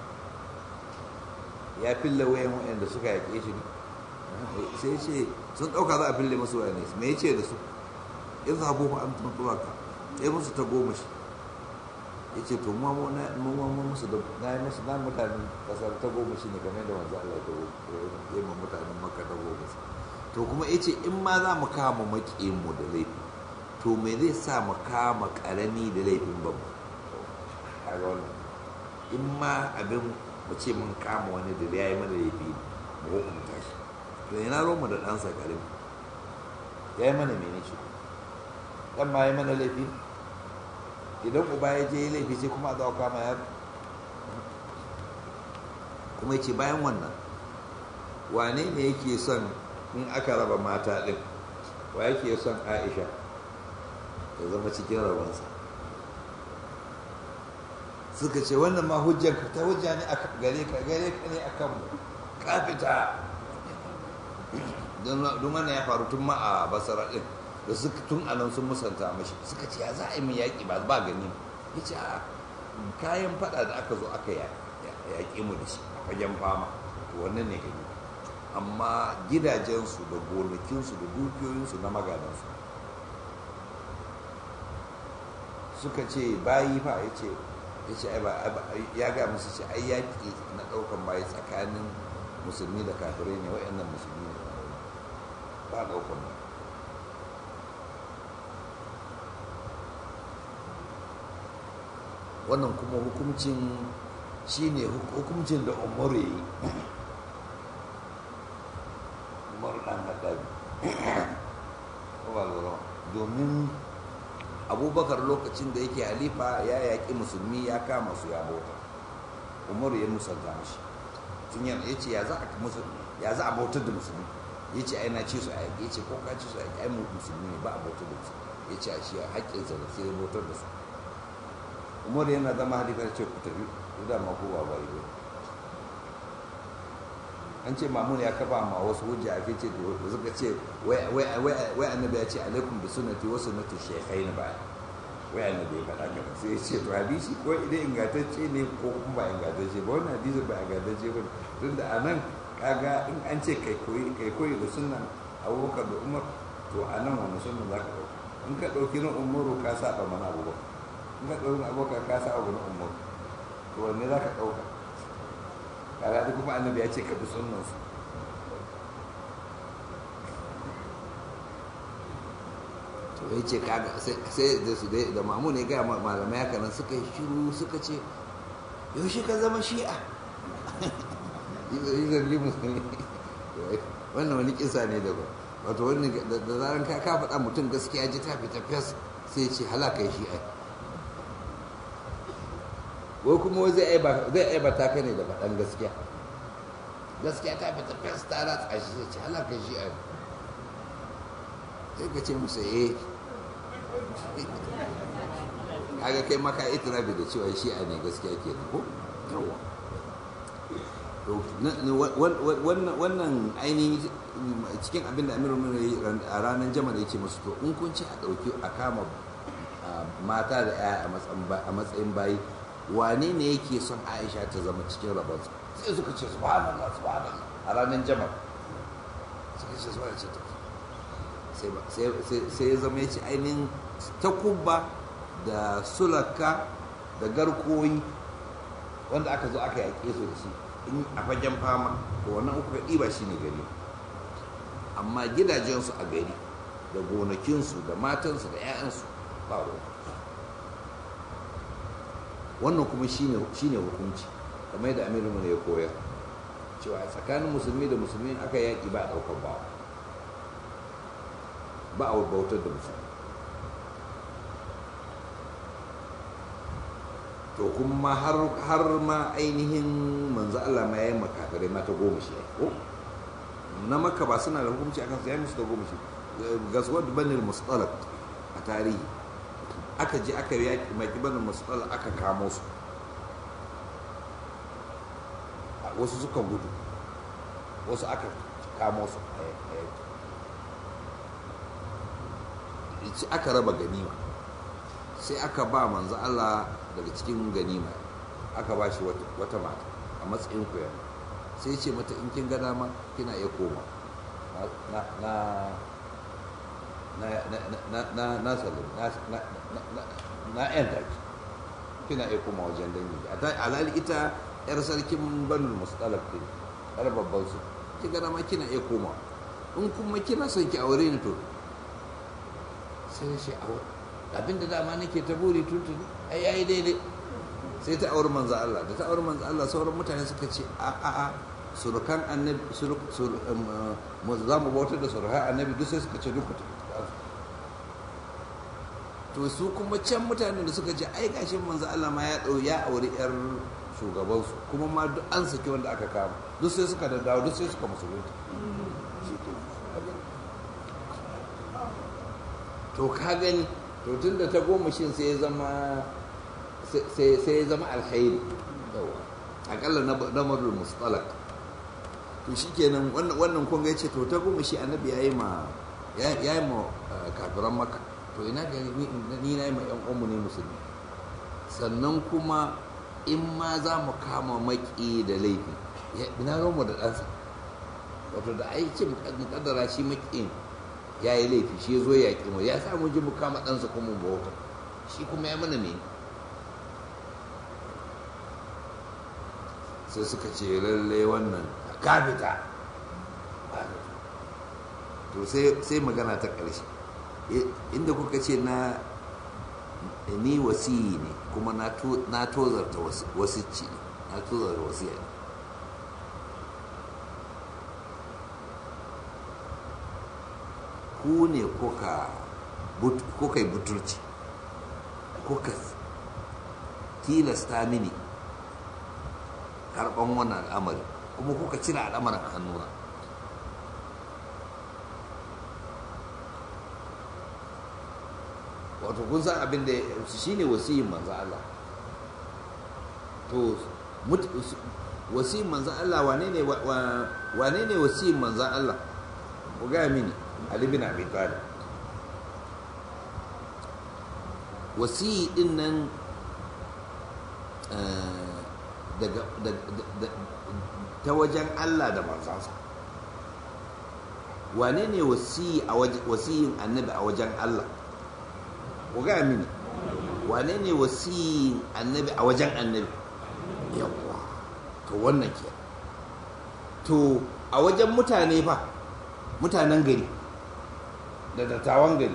ya fille wayan wayanda suka yake shi sai ce sun dauka za a fille musu wayan ne me yace da su in zabu fa an tuntuwa ka sai musu ta goma shi yace to mu mu na mu mu musu da na yi musu na mutanen kasar ta goma shi ne game da manzo Allah ya yi mu mutanen makka ta goma shi to kuma yace in ma za mu kama makiyin mu da laifi to me zai sa mu kama karami da laifin babu a wannan in ma abin mu ce mun kama wani da ya yi mana laifi mu hukunta shi to yana mu da ɗansa karami ya yi mana mene shi ɗan ma ya mana laifi idan uba ya je laifi sai kuma a zawa kama yaro kuma ya ce bayan wannan wane ne yake son in aka raba mata ɗin wa yake son aisha ya zama cikin rabansa suka ce wannan ma hujjar ta hujja ne gare ka gare ka ne a kanmu ka fita don wannan ya faru tun ma a basara ɗin da suka tun anan sun musanta mashi suka ce ya za a yi mu yaƙi ba ba gani ya ce a kayan faɗa da aka zo aka yaƙi mu da shi a fagen fama wannan ne gani amma gidajensu da gonakinsu da dukiyoyinsu na magadansu suka ce bayi fa ya ce ya ce ya ga musu ce ai yaƙi na ɗaukan bayi tsakanin musulmi da kafirai ne wa'annan musulmi ne ba ɗaukan ba wannan kuma hukuncin shi ne hukuncin da umaru ya yi umaru ɗan haɗari domin abubakar lokacin da yake halifa ya yaƙi musulmi ya kama su ya bauta umaru ya musanta mashi tun yana ya ce ya za a bautar da musulmi ya ce aina ce su a yaƙi ya ce ko ka ce su a yaƙi ai musulmi ne ba a bautar da musulmi ya ce a shi haƙƙinsa da sai ya bautar da su umaru yana zama halifa ya ce ku tafi ku da ma kowa ba yi an ce mamun ya kafa ma wasu hujja a ce da suka ce wai annabi ya ce alaikum bi sunnati wa sunnati shaykhain ba wai annabi ya faɗa ka sai ya ce to hadisi ko idan ingantacce ne ko kuma ba ingantacce ba wannan hadisi ba ingantacce ba tun da anan kaga in an ce kai koyi kai koyi da sunnan abubakar da umar to a nan wani sunan za ka ɗauka in ka ɗauki na umaru ka saba mana abubuwa in ka ɗauki na abubakar ka saba na umaru to wanne za ka ɗauka kaga da kuma annabi ya ce ka bi sunnansa to ya ce kaga sai da su da mamu ne gaya malamai haka nan suka yi shiru suka ce yaushe ka zama shi'a yi zargi musulmi wannan wani kisa ne daban wato wani da zaran ka ka faɗa mutum gaskiya ji ta fita fes sai ce halaka shi ai wai kuma wai zai aibata ka ne da faɗan gaskiya gaskiya ta fita fes ta ratsa shi sai ce halaka shi ai sai ka ce musa eh kaga kai maka itirafi da cewa shi a ne gaskiya ke ko wannan ainihin cikin abin da amiru a ranar jama'a ya ce musu to in kun ci a ɗauki a kama mata da yaya a matsayin bayi wane ne yake son aisha ta zama cikin rabansa sai suka ce subhanallah subhanallah a ranar jama'a suka ce subhanallah ce ta sai ya zama ya ce ainihin takubba da sulaka da garkoyi wanda aka zo aka yaƙe su da shi in a fagen fama to wannan uku ka ɗiba shi ne gari amma gidajensu a gari da gonakinsu da matansu da 'ya'yansu ba ruwa wannan kuma shi ne hukunci kamar yadda amirin ya koyar cewa tsakanin musulmi da musulmi aka yaƙi ba a ɗaukar bawa ba a bautar da musulmi to kuma har ma ainihin manzo Allah ma yayin makakare mata goma shi ko na maka ba suna da hukunci akan sai musu da goma shi gaswat banil mustalaq a tarihi aka je aka yaki maki banil mustalaq aka kamo su wasu suka gudu wasu aka kamo su aka raba ganima sai aka ba manzo Allah daga cikin ganima aka ba shi wata mata a matsayin koyar sai ce mata in kin ga dama kina iya koma na na na na na na salim na na na na yan taki kina iya koma wajen dangi alali ita yar sarkin banul mustalaf din yar babban su kin ga dama kina iya koma in kuma kina son ki aure ni to sai shi aure abinda dama nake ta buri tuntuni ai yayi daidai sai ta auri manzo Allah da ta auri manzo Allah sauran mutane suka ce a a a surukan annabi mu za mu bautar da surukan annabi duk sai suka ce duk to su kuma can mutanen da suka ce ai gashi manzo Allah ma ya dau ya auri yar shugaban su kuma ma duk an saki wanda aka kama duk sai suka dawo duk sai suka musulunta to ka gani to tun da ta goma shin sai ya zama sai ya zama alkhairi akalla na marul mustalak to shi kenan wannan kun ga ce to ta goma shi annabi ya yi ma ya yi ma kafiran maka to ina ga ni na yi ma yan uwanmu ne musulmi sannan kuma in ma za mu kama maki da laifi ina mu da ɗansa wato da aikin mukaddara shi makiyin ya yi laifi shi ya zo ya ƙi mu ya sa mu ji mu kama ɗansa kuma mu bauta shi kuma ya mana me sai suka ce lalle wannan ka fita to sai magana ta ƙarshe inda kuka ce na ni wasiyi ne kuma na tozarta wasicci ne na tozarta wasiya ne ku ne kuka yi butulci kuka tilasta mini karɓan wannan al'amari kuma kuka cire al'amarin a hannuna wato kun san abin da shi ne wasiyin manzan Allah to wasiyin manzan Allah wane ne wasiyin manzan Allah ku gaya mini Ali bin Abi Talib wasiyi din nan daga ta wajen Allah da manzansa wane ne wasiyin annabi a wajen Allah ku ga mini wane ne wasiyin annabi a wajen annabi yawwa to wannan ke to a wajen mutane fa mutanen gari da dattawan gari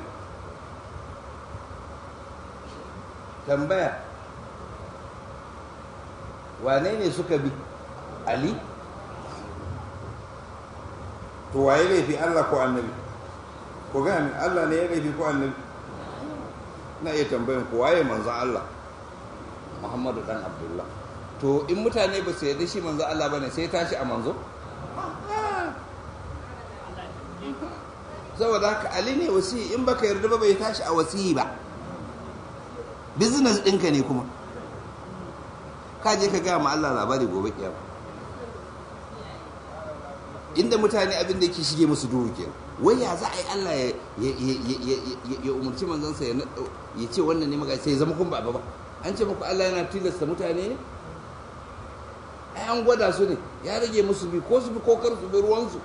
tambaya wane ne suka bi ali to waye laifi Allah ko annabi ko gani Allah ne ya laifi ko annabi na iya tambayin ko waye manzo Allah Muhammadu dan Abdullah to in mutane ba su yarda shi manzo Allah bane sai tashi a manzo saboda haka Ali ne wasi in baka yarda ba bai tashi a wasi ba business ɗinka ne kuma ka je ka gaya ma Allah labari gobe kiyama inda mutane abin da yake shige musu duhu ke wai ya za a yi Allah ya umarci manzansa ya ce wannan ne magana sai ya zama kun ba ba an ce muku Allah yana tilasta mutane ne ai an gwada su ne ya rage musu bi ko su bi ko kar su bi ruwansu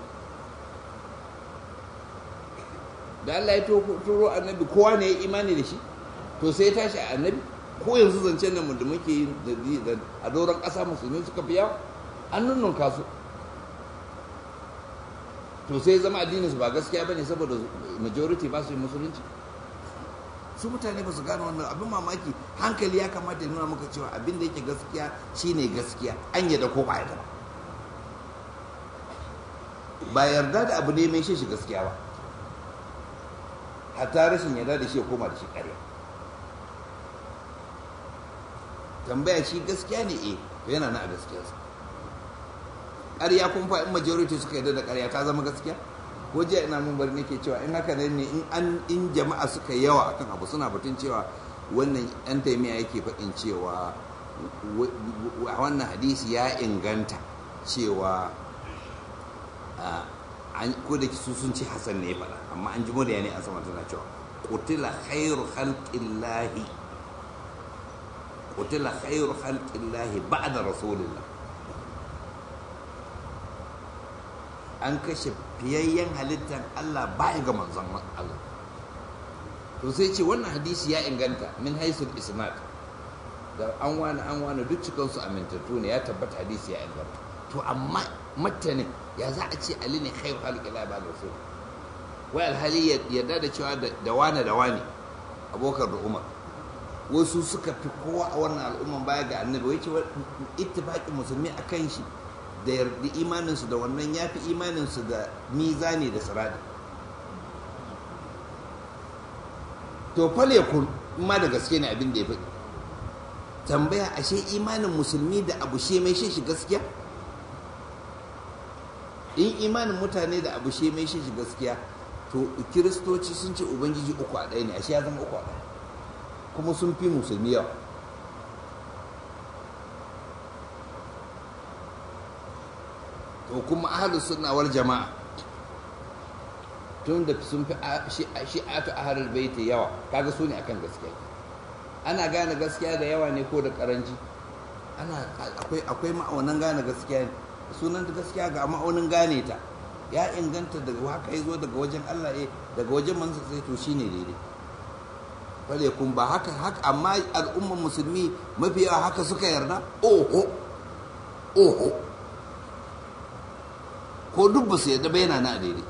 da Allah ya turo annabi kowa ne ya imani da shi to sai ya tashi a annabi ko yanzu zancen nan da muke yi a doron ƙasa musulmi suka fi yawa an nunnunka su to sai zama addininsu ba gaskiya bane saboda majority ba su yi musulunci su mutane ba su gane wannan abin mamaki hankali ya kamata ya nuna maka cewa abin da yake gaskiya shine gaskiya an yadda ko ba yadda ba ba yarda da abu ne mai shi gaskiya ba hatta rashin yarda da shi ya koma da shi ƙarya tambaya shi gaskiya ne eh to yana na a gaskiyarsa ƙarya kun fa in majority suka yarda da ƙarya ta zama gaskiya ko jiya ina mun bari nake cewa in haka ne in an in jama'a suka yawa akan abu suna batun cewa wannan yan taimiya yake faɗin cewa wannan hadisi ya inganta cewa ko da su sun ci hasan ne faɗa amma an ji murya ne a sama tana cewa qutila khairu khalqillahi qutila khairu khalqillahi ba'da rasulillah an kashe fiyayyen halittar Allah baya ga manzon Allah to sai ce wannan hadisi ya inganta min haisul isnad da an wani an wani duk cikin su amintattu ne ya tabbata hadisi ya inganta to amma matanin ya za a ce Ali ne khairu halqi la ba rasul wai alhali yadda da cewa da wani da wani abokar da Umar wasu suka fi kowa a wannan al'umman baya ga annabi wai ce ittifaqin musulmi akan shi da yarda imaninsu da wannan ya fi imaninsu da mizani da siradi to fal ya kun ma da gaske ne abin da ya faɗi tambaya ashe imanin musulmi da abu she mai shi gaskiya in imanin mutane da abu she mai shi gaskiya to kiristoci sun ce ubangiji uku a ɗaya ne ashe ya zama uku a ɗaya kuma sun fi musulmi yawa to kuma ahlus sunna wal jama'a tun da sun fi shi'atu ahlul baiti yawa kaga su ne akan gaskiya ana gane gaskiya da yawa ne ko da karanci ana akwai akwai ma'aunan gane gaskiya ne sunan da gaskiya ga ma'aunin gane ta ya inganta daga haka ya zo daga wajen Allah eh daga wajen mansa sai to shine daidai fale kun ba haka haka amma al'umman musulmi mafi yawa haka suka yarda oho oho ko duk ba su yadda ba yana na daidai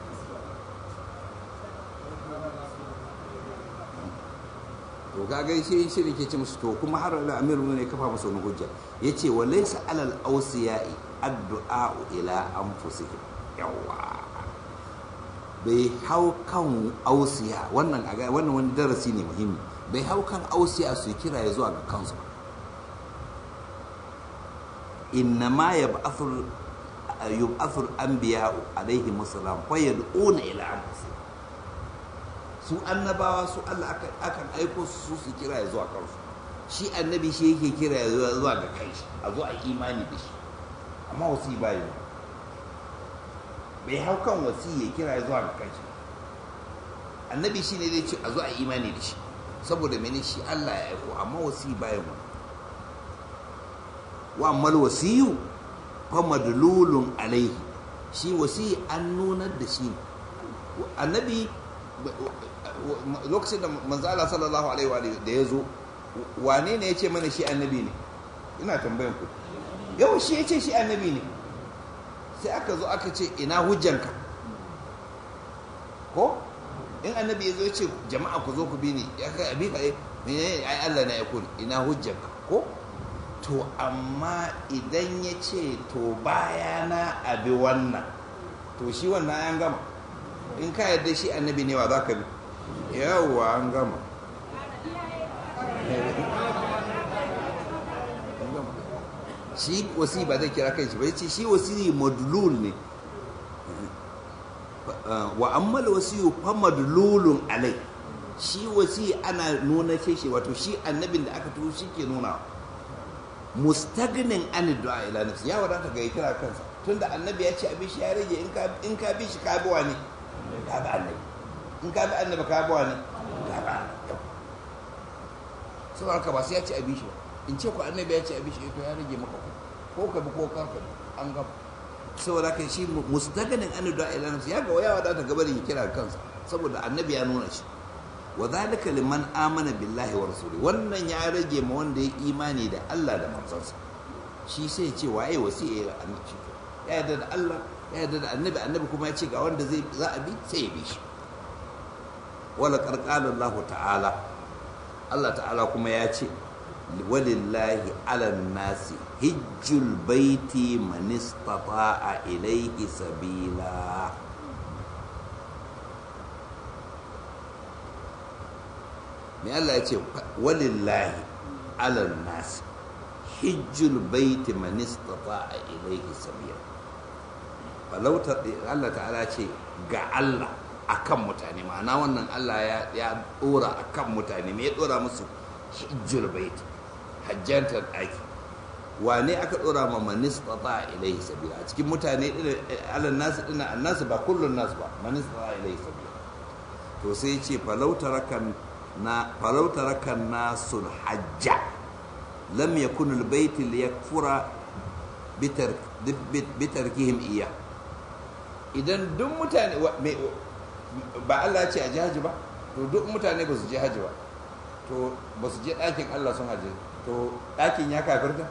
to kaga shi shi ne ke ce musu to kuma har da amir ne kafa musu wani hujja yace wa laysa alal awsiyai addu'a ila anfusihim yawa bai hau kan ausiya wannan wannan wani darasi ne muhimmi bai hau kan ausiya su kira ya zuwa ga kansu inna ma yab'athul yub'athul anbiya'u alaihi musallam fa yad'una ila anfusihim su annabawa su Allah akan aiko su su kira ya zuwa kansu shi annabi shi yake kira ya zuwa ga kai a zo a imani da shi amma wasi bai bai hau kan wasi ya kira ya zuwa ga kai annabi shi ne zai ce a zo a imani da shi saboda mene shi Allah ya aiko amma wasi bai mu wa ammal wasiyu fa madlulun alaihi shi wasi an nunar da shi annabi lokacin da manzo Allah sallallahu alaihi wa da ya zo wane ne ya ce mana shi annabi ne ina tambayan ku yau shi ya ce shi annabi ne sai aka zo aka ce ina hujjanka ko in annabi ya zo ya ce jama'a ku zo ku bi ni ya kai abi ka menene ai Allah na ya kun ina hujjanka ko to amma idan ya ce to bayana abi wannan to shi wannan an gama in ka yarda shi annabi ne wa za ka bi yawwa an gama shi wasi ba zai kira kai shi ba ce shi wasi madlul ne wa ammal wasiyu fa madlulun alai shi wasi ana nuna ce shi wato shi annabin da aka tuhu shi ke nuna mustagnin an du'a ila nafsi ya wadata ga kira kansa tunda annabi ya ce abin shi ya rage in ka in ka bi shi ka bi wani ka bi annabi in ka bi annabi ka bi wani ka bi annabi saboda haka ba sai ya ce abin shi ba in ce ku annabi ya ce abin shi to ya rage maka ko ka bi ko ka bi an gaba saboda haka shi mustaganin an da ila nafsi ya ga waya wadata gaba da kira kansa saboda annabi ya nuna shi wa zalika liman amana billahi wa rasuli wannan ya rage ma wanda ya imani da Allah da manzansa shi sai ya ce waye wasiya ya annabi ya yarda da Allah ya yarda da annabi annabi kuma ya ce ga wanda zai za a bi sai ya bi shi wala qarqala Allah ta'ala Allah ta'ala kuma ya ce walillahi ala nasi hijjul baiti man istata'a ilayhi sabila me Allah ya ce walillahi ala nasi hijjul baiti man istata'a ilayhi sabila falauta Allah ta'ala ce ga Allah akan mutane ma'ana wannan Allah ya ya dora akan mutane me ya dora musu hijjul baiti hajjantar ɗaki wane aka ɗora ma manistata ilaihi sabila a cikin mutane alal nasu dina annasu ba kullun nasu ba manistata ilaihi sabila to sai ce falautarakan na falautarakan nasul hajja lam yakun albayt liyakfura bitar bitarkihim iya idan duk mutane ba Allah ya ce a ji haji ba to duk mutane ba su je haji ba to ba su je ɗakin Allah sun haji to ɗakin ya kafirta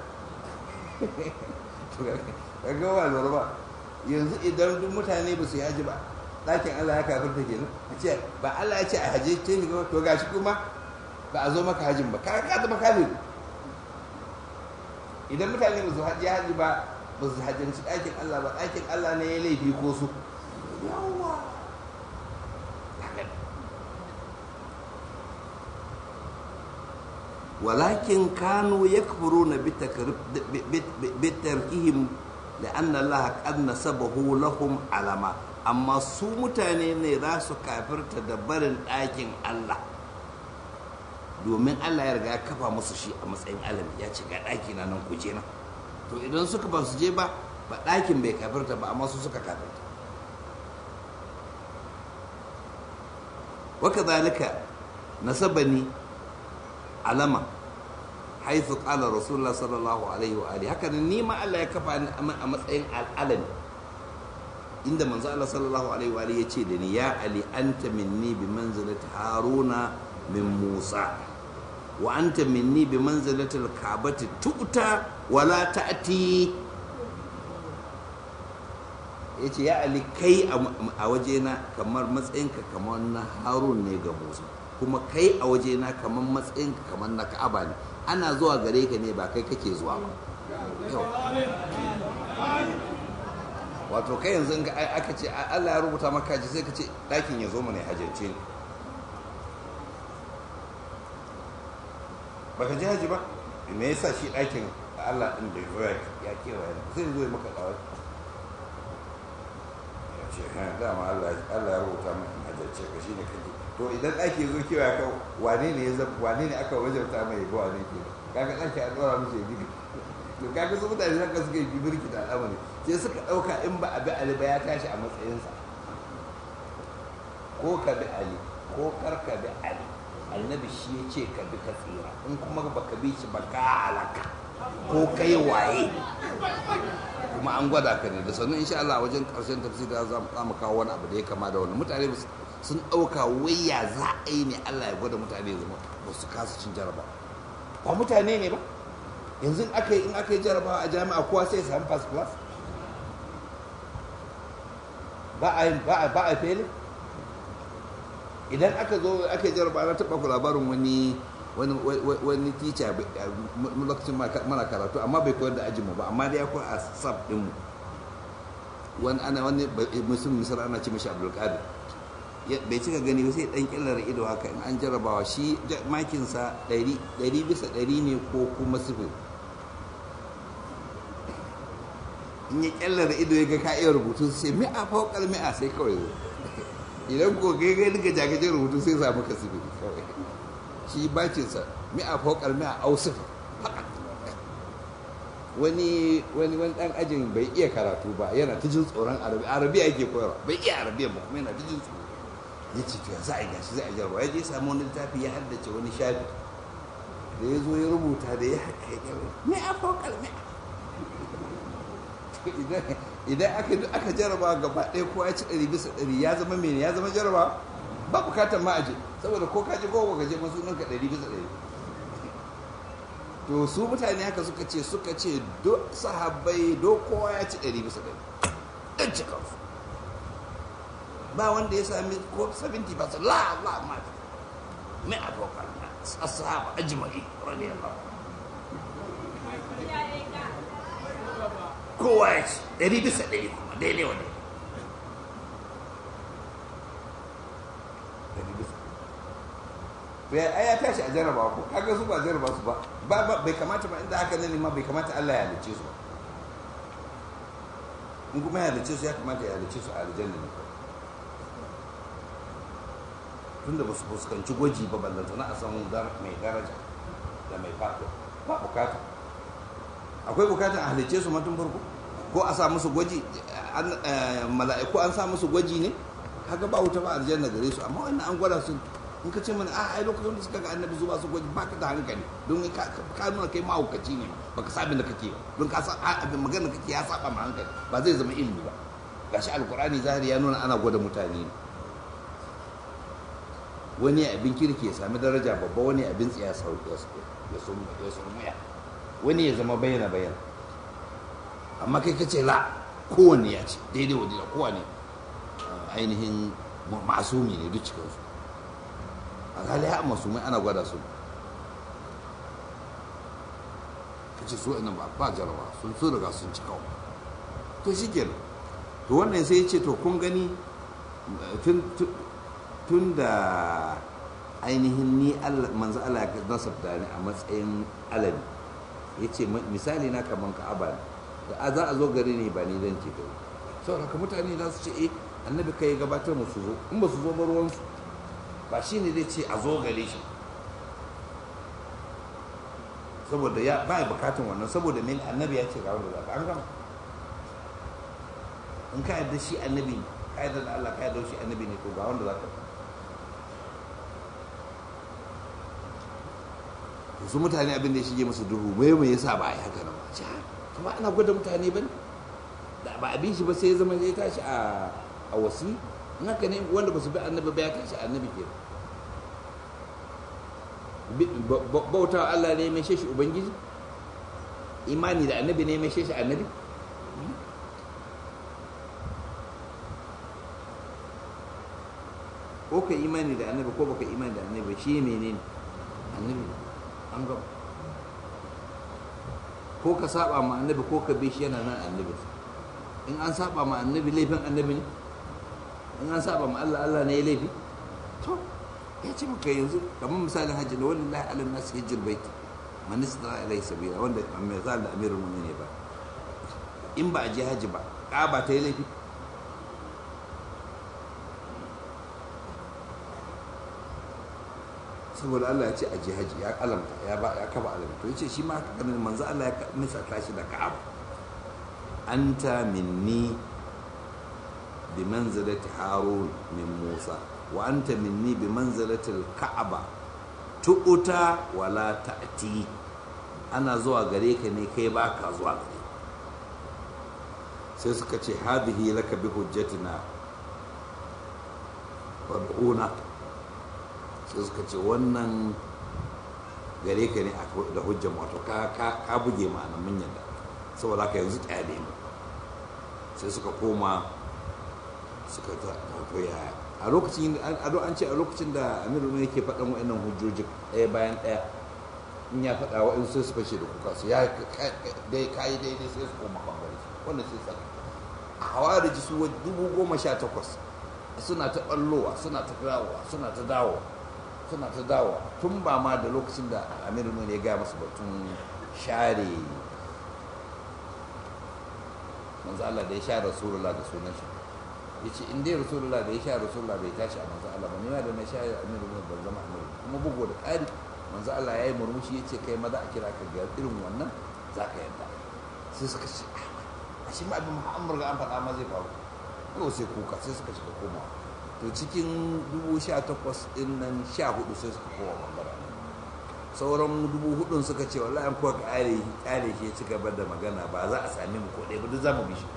ga wa lura ba yanzu idan duk mutane ba su yi haji ba ɗakin Allah ya kafirta kenan a ce ba Allah ya ce a haje ce ni to gashi kuma ba a zo maka hajin ba ka ka zama kafir idan mutane ba su haji haji ba ba su hajjanci ɗakin Allah ba ɗakin Allah ne ya laifi ko su yawa ولكن كانوا يكفرون بتركهم لأن الله قد نسبه لهم علما أما su mutane ne za su kafirta da barin ɗakin Allah domin Allah ya riga ya kafa musu shi a matsayin alami ya ce ga ɗaki na nan kuje na to idan suka ba su je ba ba ɗakin bai kafirta ba amma su suka kafirta waka zalika nasabani alama haithu qala rasulullah sallallahu alaihi wa alihi haka ni ma Allah ya kafa ni a matsayin al'alami inda manzo Allah sallallahu alaihi wa alihi yace da ni ya ali anta minni bi manzilati haruna min musa wa anta minni bi manzilati al-ka'bati tu'ta wa la ta'ti yace ya ali kai a wajena kamar matsayinka kamar na harun ne ga musa kuma kai a wajena kamar matsayin kamar na ka'aba ne ana zuwa gare ka ne ba kai kake zuwa ba wato kai yanzu aka ce Allah ya rubuta maka ji sai ka ce ɗakin ya zo mana ya hajjance ni baka ji haji ba me yasa shi ɗakin Allah ɗin da ya kewaye zai zo maka kawai ya ce dama Allah ya rubuta maka hajjance ka shi ne kake to idan ɗaki zo kewa ka wane ne ya zama wane ne aka wajabta mai ba wane ke kaga ɗaki an ɗora musu ya bibi to kaga su mutane haka suka yi birki da al'amari sai suka ɗauka in ba a bi ali ba ya tashi a matsayinsa ko ka bi ali ko kar ka bi ali annabi shi ya ce ka bi ka tsira in kuma ba ka bi shi ba ka halaka ko kai waye kuma an gwada ka ne da sannan insha Allah wajen karshen tafsiri za mu kawo wani abu da ya kama da wani mutane sun ɗauka waya za a yi ne Allah ya gwada mutane zama ba su kasa cin jaraba ba mutane ne ba yanzu aka yi in aka yi jarabawa a jami'a kowa sai ya samu first class ba a yi ba a fele idan aka zo aka yi jarabawa na taɓa ku labarin wani wani wani teacher lokacin mana karatu amma bai koyar da ajinmu ba amma dai ya koyar a sab ɗinmu wani ana wani musulmi misal ana ce mashi abdulkadir bai cika gani ba sai dan killar ido haka in an jarabawa shi makinsa ɗari bisa ɗari ne ko kuma sifir in ya kyallar ido ya ga ka iya rubutu sai mi'a faukar mi'a sai kawai zo idan ko ga ga duka jagajin rubutu sai samu ka sifir kawai shi bakinsa mi'a faukar mi'a au sifir wani wani wani dan ajin bai iya karatu ba yana ta jin tsoron arabi arabi ake koyarwa bai iya arabiya ba kuma yana ta jin tsoro ya ce to za a gashi za a jarwa ya je samu wani littafi ya haddace wani shafi da ya zo ya rubuta da ya haka ya me a fokal me idan aka aka jaraba gaba ɗaya ko ya ci ɗari bisa ɗari ya zama mene ya zama jaraba ba bukatar ma aje saboda ko ka je ko ka je masu ɗinka ɗari bisa ɗari to su mutane haka suka ce suka ce do sahabbai do kowa ya ci ɗari bisa ɗari ɗan cikansu ba wanda ya sami ko 70 ba la la ma mai abokan ashab ajma'i radiyallahu kowa ya ci ɗari bisa ɗari kuma daidai wani ɗari bisa ya ya tashi a jarraba ko kaga su ba jarraba su ba ba bai kamata ba inda haka ne ma bai kamata Allah ya halice su ba in kuma ya halice su ya kamata ya halice su a aljanna ne tunda ba su fuskanci gwaji ba ballanta na a san mai daraja da mai fato ba bukata akwai bukatan a halice su matun farko ko a sa musu gwaji mala'iku an sa musu gwaji ne kaga ba wuta ba aljanna gare su amma wannan an gwada su in ka ce mana a ai lokacin da suka ga annabi zuwa su gwaji baka da hankali don ka nuna kai mahaukaci ne baka sabin da kake don ka san abin magana kake ya saba ma hankali ba zai zama ilimi ba gashi alkurani zahiri ya nuna ana gwada mutane ne wani abin kirki ya sami daraja babba wani abin tsiya ya surmuya wani ya zama bayyana bayyana amma kai ka ce la kowanne ya ce daidai wa daidai kowanne ainihin masumi ne duk cikinsu alhali ya masumai ana gwada su ka ce so ina ba ba jarawa sun so daga sun ci kawai to shi kenan to wannan sai ya ce to kun gani tun da ainihin ni manzo Allah ya nasabta ni a matsayin alabi ya ce misali na kaman ka'aba ne da za a zo gari ne ba ni zan ce gari saboda ka mutane za su ce eh annabi kai gabatar mu su zo in ba su zo ba ruwansu ba shi ne zai ce a zo gare shi saboda ya ba ya bukatun wannan saboda min annabi ya ce ga wanda za ka an gama in ka yarda shi annabi ne ka yarda da Allah ka yarda shi annabi ne to ga wanda za ka su mutane abin da ya shige musu duhu mai mai yasa ba a yi haka nan ba ce kuma ana gwada mutane ba da ba abin shi ba sai ya zama ya tashi a a wasi in haka ne wanda ba su bi annabi ba ya tashi annabi ke bauta Allah ne mai shi ubangiji imani da annabi ne mai shi annabi ko ka imani da annabi ko baka imani da annabi shi menene annabi an gaba ko ka saba ma annabi ko ka bi shi yana nan annabi in an saba ma annabi laifin annabi ne in an saba ma Allah Allah ne ya laifi to ya ce maka yanzu kamar misalin hajji da wani lahi alin nasu hijjir baiti man istara ilai sabila wanda mai zal da amirul mu'minin ba in ba a je hajji ba ka ba ta yi laifi saboda Allah ya ce a jihaji ya alamta ya ba ya kaba alamta to yace shi ma haka ganin manzo Allah ya misalta shi da Ka'ab anta minni bi manzilati Harun min Musa wa anta minni bi manzilati al-Ka'aba tu'uta wala ta'ti ana zuwa gare ka ne kai ba ka zuwa gare sai suka ce hadihi laka bi hujjatina wad'una sai suka ce wannan gare ka ne da hujjan wato ka buge ma'ana mun yadda saboda ka yanzu kyale mu sai suka koma suka wato yaya a lokacin an ce a lokacin da amiru ne yake faɗan wa'annan hujjojin ɗaya bayan ɗaya in ya faɗa wa'in sai su fashe da kuka su ya dai kayi daidai sai su koma ɓangare wannan sai tsaka a hawariji su dubu goma sha takwas suna ta ɓallowa suna ta dawowa suna ta dawowa suna ta dawowa tun ba ma da lokacin da amiru ne ya gaya masu batun share manzo Allah da ya sha rasulullah da sunan shi yace in dai rasulullah da ya sha rasulullah bai tashi a manzo Allah ba ne da na sha amiru ne ban zama amiru kuma bugu da ƙari manzo Allah ya yi murmushi yace kai maza a kira ka ga irin wannan za ka yadda sai suka ce a shi ma abin muhammad ga an faɗa ma zai faru yau sai kuka sai suka shiga komawa to cikin dubu sha takwas ɗin nan sha hudu sai suka kowa bangaren sauran dubu hudun suka ce wallahi an kuwa kare kare shi ya ci gaba da magana ba za a sami mu ko ɗaya ba duk za mu bi shi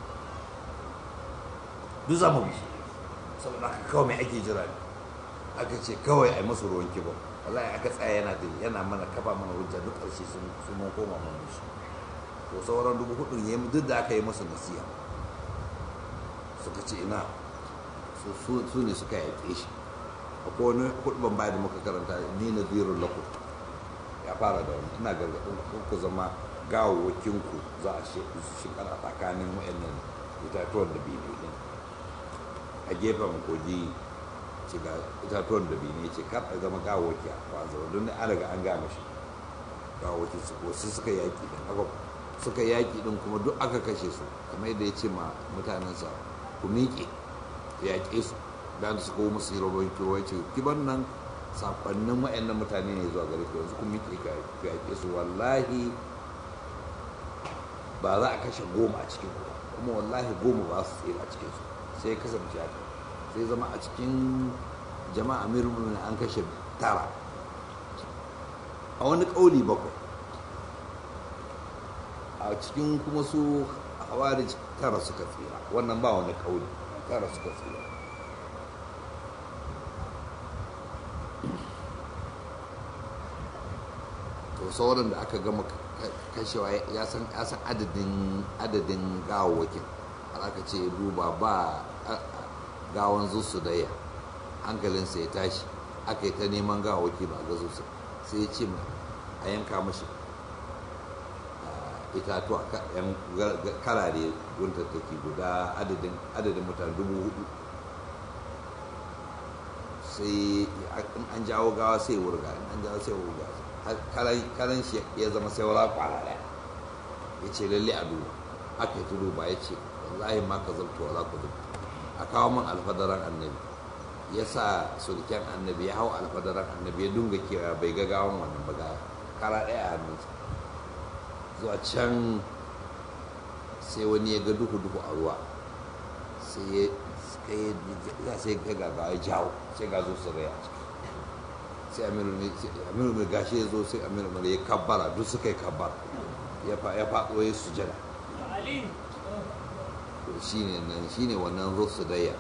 duk za mu bi shi saboda haka kawai mai ake jira ne aka ce kawai a yi masu ruwan kibo wallahi aka tsaya yana da yana mana kafa mana hujja duk ƙarshe sun mun koma mun bi shi to sauran dubu hudun ya duk da aka yi masu nasiya suka ce ina su ne suka yaƙe shi akwai wani hudban baya da muka karanta ni na zirun lakum ya fara da wani ina gargaɗin ku zama gawawakinku za a shekar a tsakanin wa'annan itatuwan da biyu ne a gefen kogi ce ga itatuwan da biyu ne ce kar a zama gawawaki a kwanzara don an riga an gama shi gawawaki su ko su suka yaƙi din aka suka yaƙi din kuma duk aka kashe su kamar yadda ya ce ma mutanensa ku miƙe yaƙe su da su ko musu rabon kewaye ce kiban nan sakonnin wa'annan mutane ne zuwa gare ku yanzu kun miƙe ka yaƙe su wallahi ba za a kashe goma a cikin ku kuma wallahi goma ba su tsira a cikin su sai ya kasance haka sai zama a cikin jama'a mirmuni an kashe tara a wani ƙauli bakwai a cikin kuma su hawarij tara suka tsira wannan ba wani ƙauli tara suka tsira to sauran da aka gama kashewa ya san adadin adadin gawawakin har aka ce duba ba gawan zusu daya hankalinsa ya tashi aka yi ta neman gawawaki ba ga zusu sai ya ce a yanka mashi itatuwa yan karare guntattaki guda adadin mutane dubu hudu sai an jawo gawa sai wurga an jawo sai wurga karan shi ya zama sai wala kwara daya ya ce lalle a duba aka yi duba ya ce wallahi ma ka zabta wala ku zabta a kawo min alfadaran annabi ya sa sulken annabi ya hau alfadaran annabi ya dunga kewa bai ga gawan wannan ba ga kara daya a hannunsa zuwa can sai wani ya ga duhu duhu a ruwa sai ya sai ga gagawa ya jawo sai ga zo su rai a ciki sai amiru mai gashi ya zo sai amiru mai ya kabbara duk suka yi kabbara ya faɗo ya sujada shi ne wannan rusu daya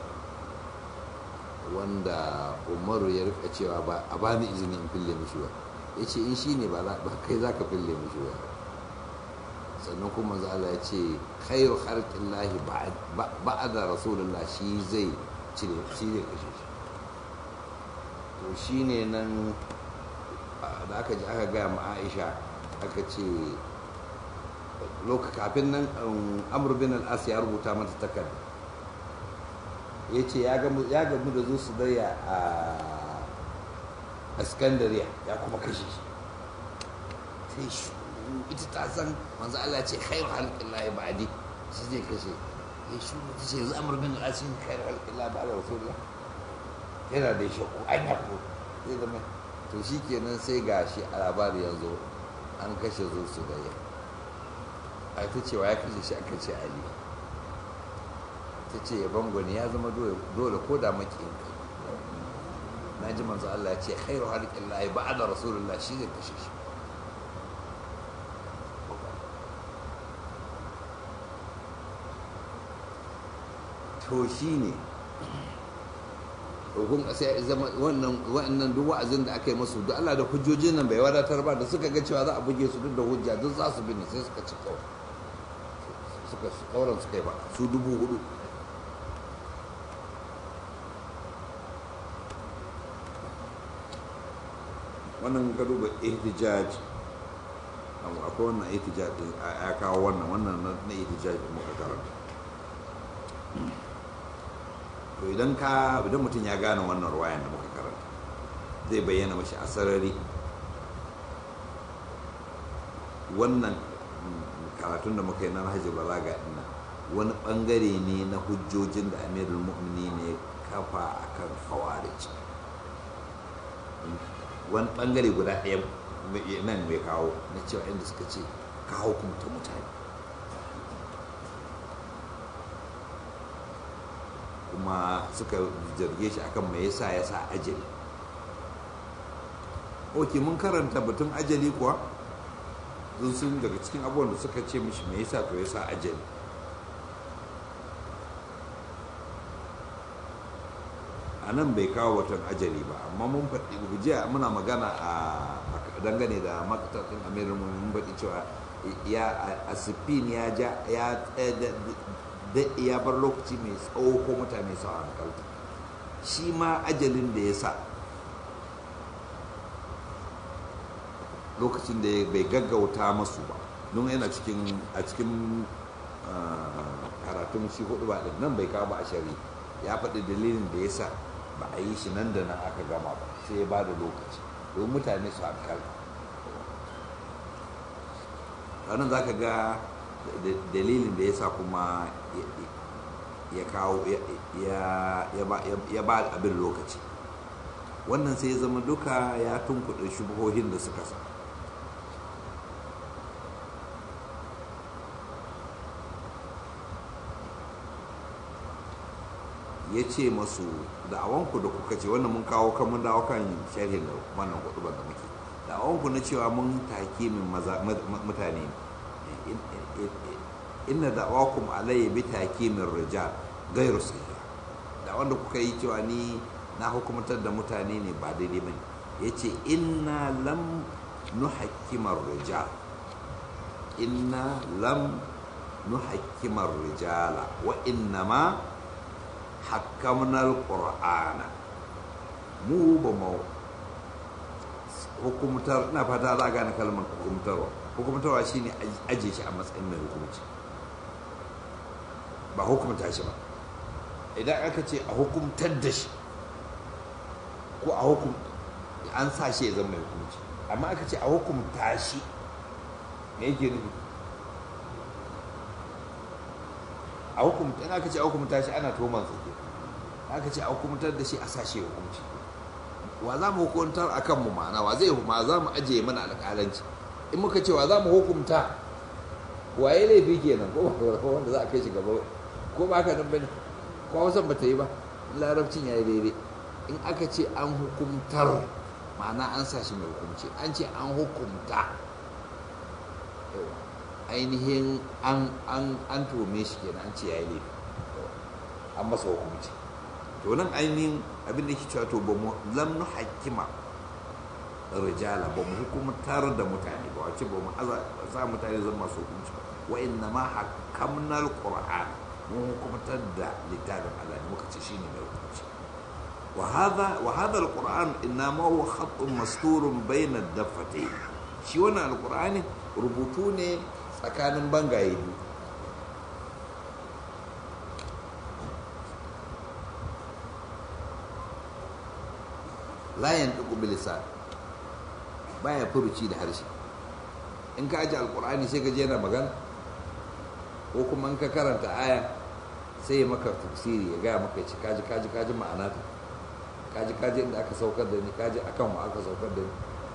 wanda umaru ya rika cewa ba a ba ni izini in fille mishi ba ya ce in shi ne ba kai za ka fille mishi ba sannan kuma za Allah ya ce khairu harkin lahi ba da rasulullah shi zai cire shi zai kashe shi to shi ne nan da aka ji aka gaya ma aisha aka ce loka kafin nan amur bin al'as ya rubuta mata takarda ya ce ya gamu da zo su daya a skandariya ya kuma kashe shi sai shi ita ta san manzo Allah ce khairu halqillahi ba'di shi zai kashe ya shi ta ce yanzu amur bin al'as shi khairu halqillahi ba'da rasulullah yana da shakku an ya ko zai zama to shi kenan sai gashi a labari yanzu an kashe zo su daya a ta cewa ya kashe shi aka ce ali ta ce ya bangwani ya zama dole ko da makiyin kai na ji manzo Allah ya ce khairu halqin lahi ba'da rasulullah shi zai kashe shi to shi ne kun sai zama wannan wannan duk wa'azin da aka yi musu duk Allah da hujjojin nan bai wadatar ba da suka ga cewa za a buge su duk da hujja duk za su bi ne sai suka ci kawai suka kauran suka yi ba su dubu hudu wannan ka duba ihtijaj akwai wannan ihtijaj din ya kawo wannan wannan na ihtijaj din muka karanta to idan ka idan mutum ya gane wannan ruwayan da muka karanta zai bayyana mashi a sarari wannan karatun da muka yi na hajji balaga ina wani bangare ne na hujjojin da amirul mu'mini ne kafa akan khawarij wani bangare guda ɗaya nan mai kawo na cewa inda suka ce ka hukunta mutane kuma suka jirge shi akan mai yasa ya sa ajali ok mun karanta batun ajali kuwa sun sun daga cikin abubuwan da suka ce mishi mai yasa to ya sa ajali a nan bai kawo watan ajali ba amma mun faɗi jiya muna magana a dangane da makatakin amirin mun faɗi cewa ya asifin ya ja ya ya bar lokaci mai tsawo ko mutane su hankalta shi ma ajalin da ya sa lokacin da bai gaggauta masu ba don yana cikin a cikin karatun shi hudu ba nan bai kawo ba a shari ya faɗi dalilin da ya sa ba a yi shi nan da nan aka gama ba sai ya ba da lokaci don mutane su hankalta ranar za ka ga dalilin da ya sa kuma ya kawo ya ba abin lokaci wannan sai ya zama duka ya tunkuɗe shubuhohin da suka sa ya ce masu da'awanku da kuka ce wannan mun kawo kan mun dawo kan sharhin da wannan hudu da muke da'awanku na cewa mun take min mutane inna da'awakum alayya bi takimin rijal gairu sahiha da wanda kuka yi cewa ni na hukumtar da mutane ne ba daidai bane yace inna lam nuhakkimar rijal inna lam nuhakkimar rijala wa innama hakkamna alqur'ana mu ba mu hukumtar ina fata za gane kalmar hukumtarwa hukumtarwa shine aje shi a matsayin mai hukunci ba hukumta shi ba idan aka ce a hukumtar da shi ko a hukum an sa shi ya zama mai hukunci amma aka ce a hukumta shi me yake nufi a hukumta in aka ce a hukumta shi ana toman sa ke aka ce a hukumtar da shi a sa shi hukunci wa za mu hukuntar a kanmu ma'ana wa zai ma za mu ajiye mana alƙalanci in muka ce wa za mu hukumta waye laifi kenan ko wanda za a kai shi gaba ko ba haka nan bane ko hausan bata yi ba larabcin ya yi daidai in aka ce an hukumtar ma'ana an sa shi mai hukunci an ce an hukumta ainihin an an an tume shi kenan an ce ya yi laifi an masa hukunci to nan ainihin abin da ke cewa to ba mu lam nu hakima rijala ba mu hukumtar da mutane ba wace ba mu sa mutane zan masu hukunci wa inna ma hakamna alquran mun hukumtar da littafin Allah ne muka ce shine mai hukunci wa hadha wa hadha alquran inna ma huwa khatun masturun bayna daffatayn shi wannan alqur'ani rubutu ne tsakanin bangaye biyu la yantiqu bilisan baya furuci da harshe in ka aji alkur'ani sai ka je na magana ko kuma in ka karanta aya sai ya maka tafsiri ya gaya maka ci kaji kaji kaji ma'ana ta kaji kaji inda aka saukar da ni kaji akan wa aka saukar da ni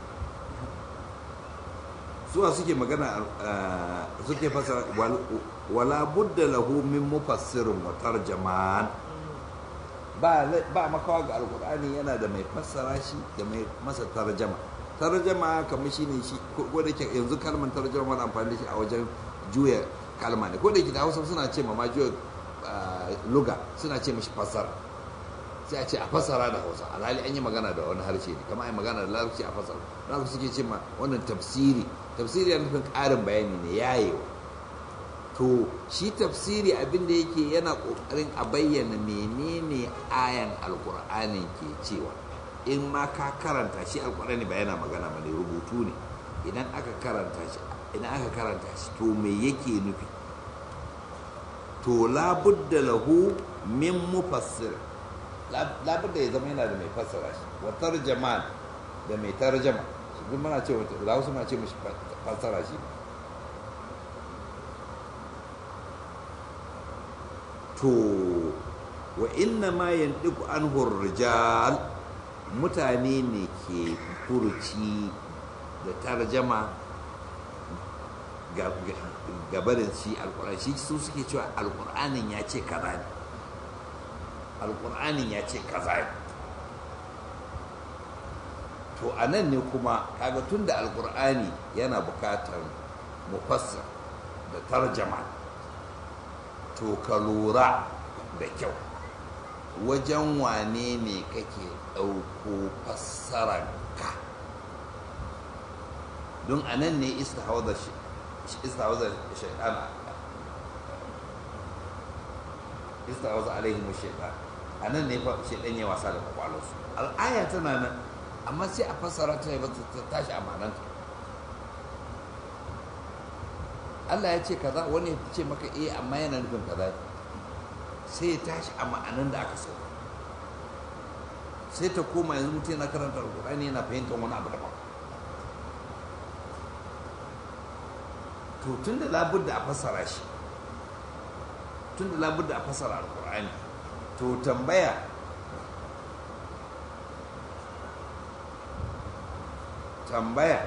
suwa suke magana suke fasa wala budda lahu min mufassirin wa tarjaman ba ba makawa ga alkur'ani yana da mai fassara shi da mai masa tarjama tarjama kamar shi ne shi ko da ke yanzu kalmar tarjama wani amfani da shi a wajen juya kalma ne ko da ke da hausa suna ce ma juya luga suna ce mashi fassara sai a ce a fassara da hausa alhali an yi magana da wani harshe ne kamar a yi magana da larabci a fassara za suke ce ma wannan tafsiri tafsiri yana nufin ƙarin bayani ne yayewa to shi tafsiri abin da yake yana ƙoƙarin a bayyana menene ayan alƙur'anin ke cewa in ma ka karanta shi alƙur'ani ba yana magana ba ne rubutu ne idan aka karanta shi idan aka karanta shi to me yake nufi to labudda lahu min mufassir labudda ya zama yana da mai fassara shi wa tarjaman da mai tarjama shi duk muna ce wata da wasu ma ce mishi fassara shi to wa inna ma yantiqu anhu rijal mutane ne ke furuci da tarjama gabarin shi alkur'ani shi su suke cewa alkur'anin ya ce kaza ne alkur'anin ya ce kaza ne to a nan ne kuma kaga tun da alkur'ani yana bukatar mufassir da tarjama to ka lura da kyau wajen wane ne kake ɗauko fassararka don a nan ne istihawar shaitan istihawar alaihim shaitan a nan ne shaitan ya wasa da kwakwalonsu al'aya tana nan amma sai a fassara ta ba ta tashi a mananta Allah ya ce kaza wani ya ce maka eh amma yana nufin kaza sai ya tashi a ma'anan da aka so sai ta koma yanzu mutum yana karanta alkur'ani yana fahimtar wani abu daban to tun da labudda a fassara shi tun da labudda a fassara alkur'ani to tambaya tambaya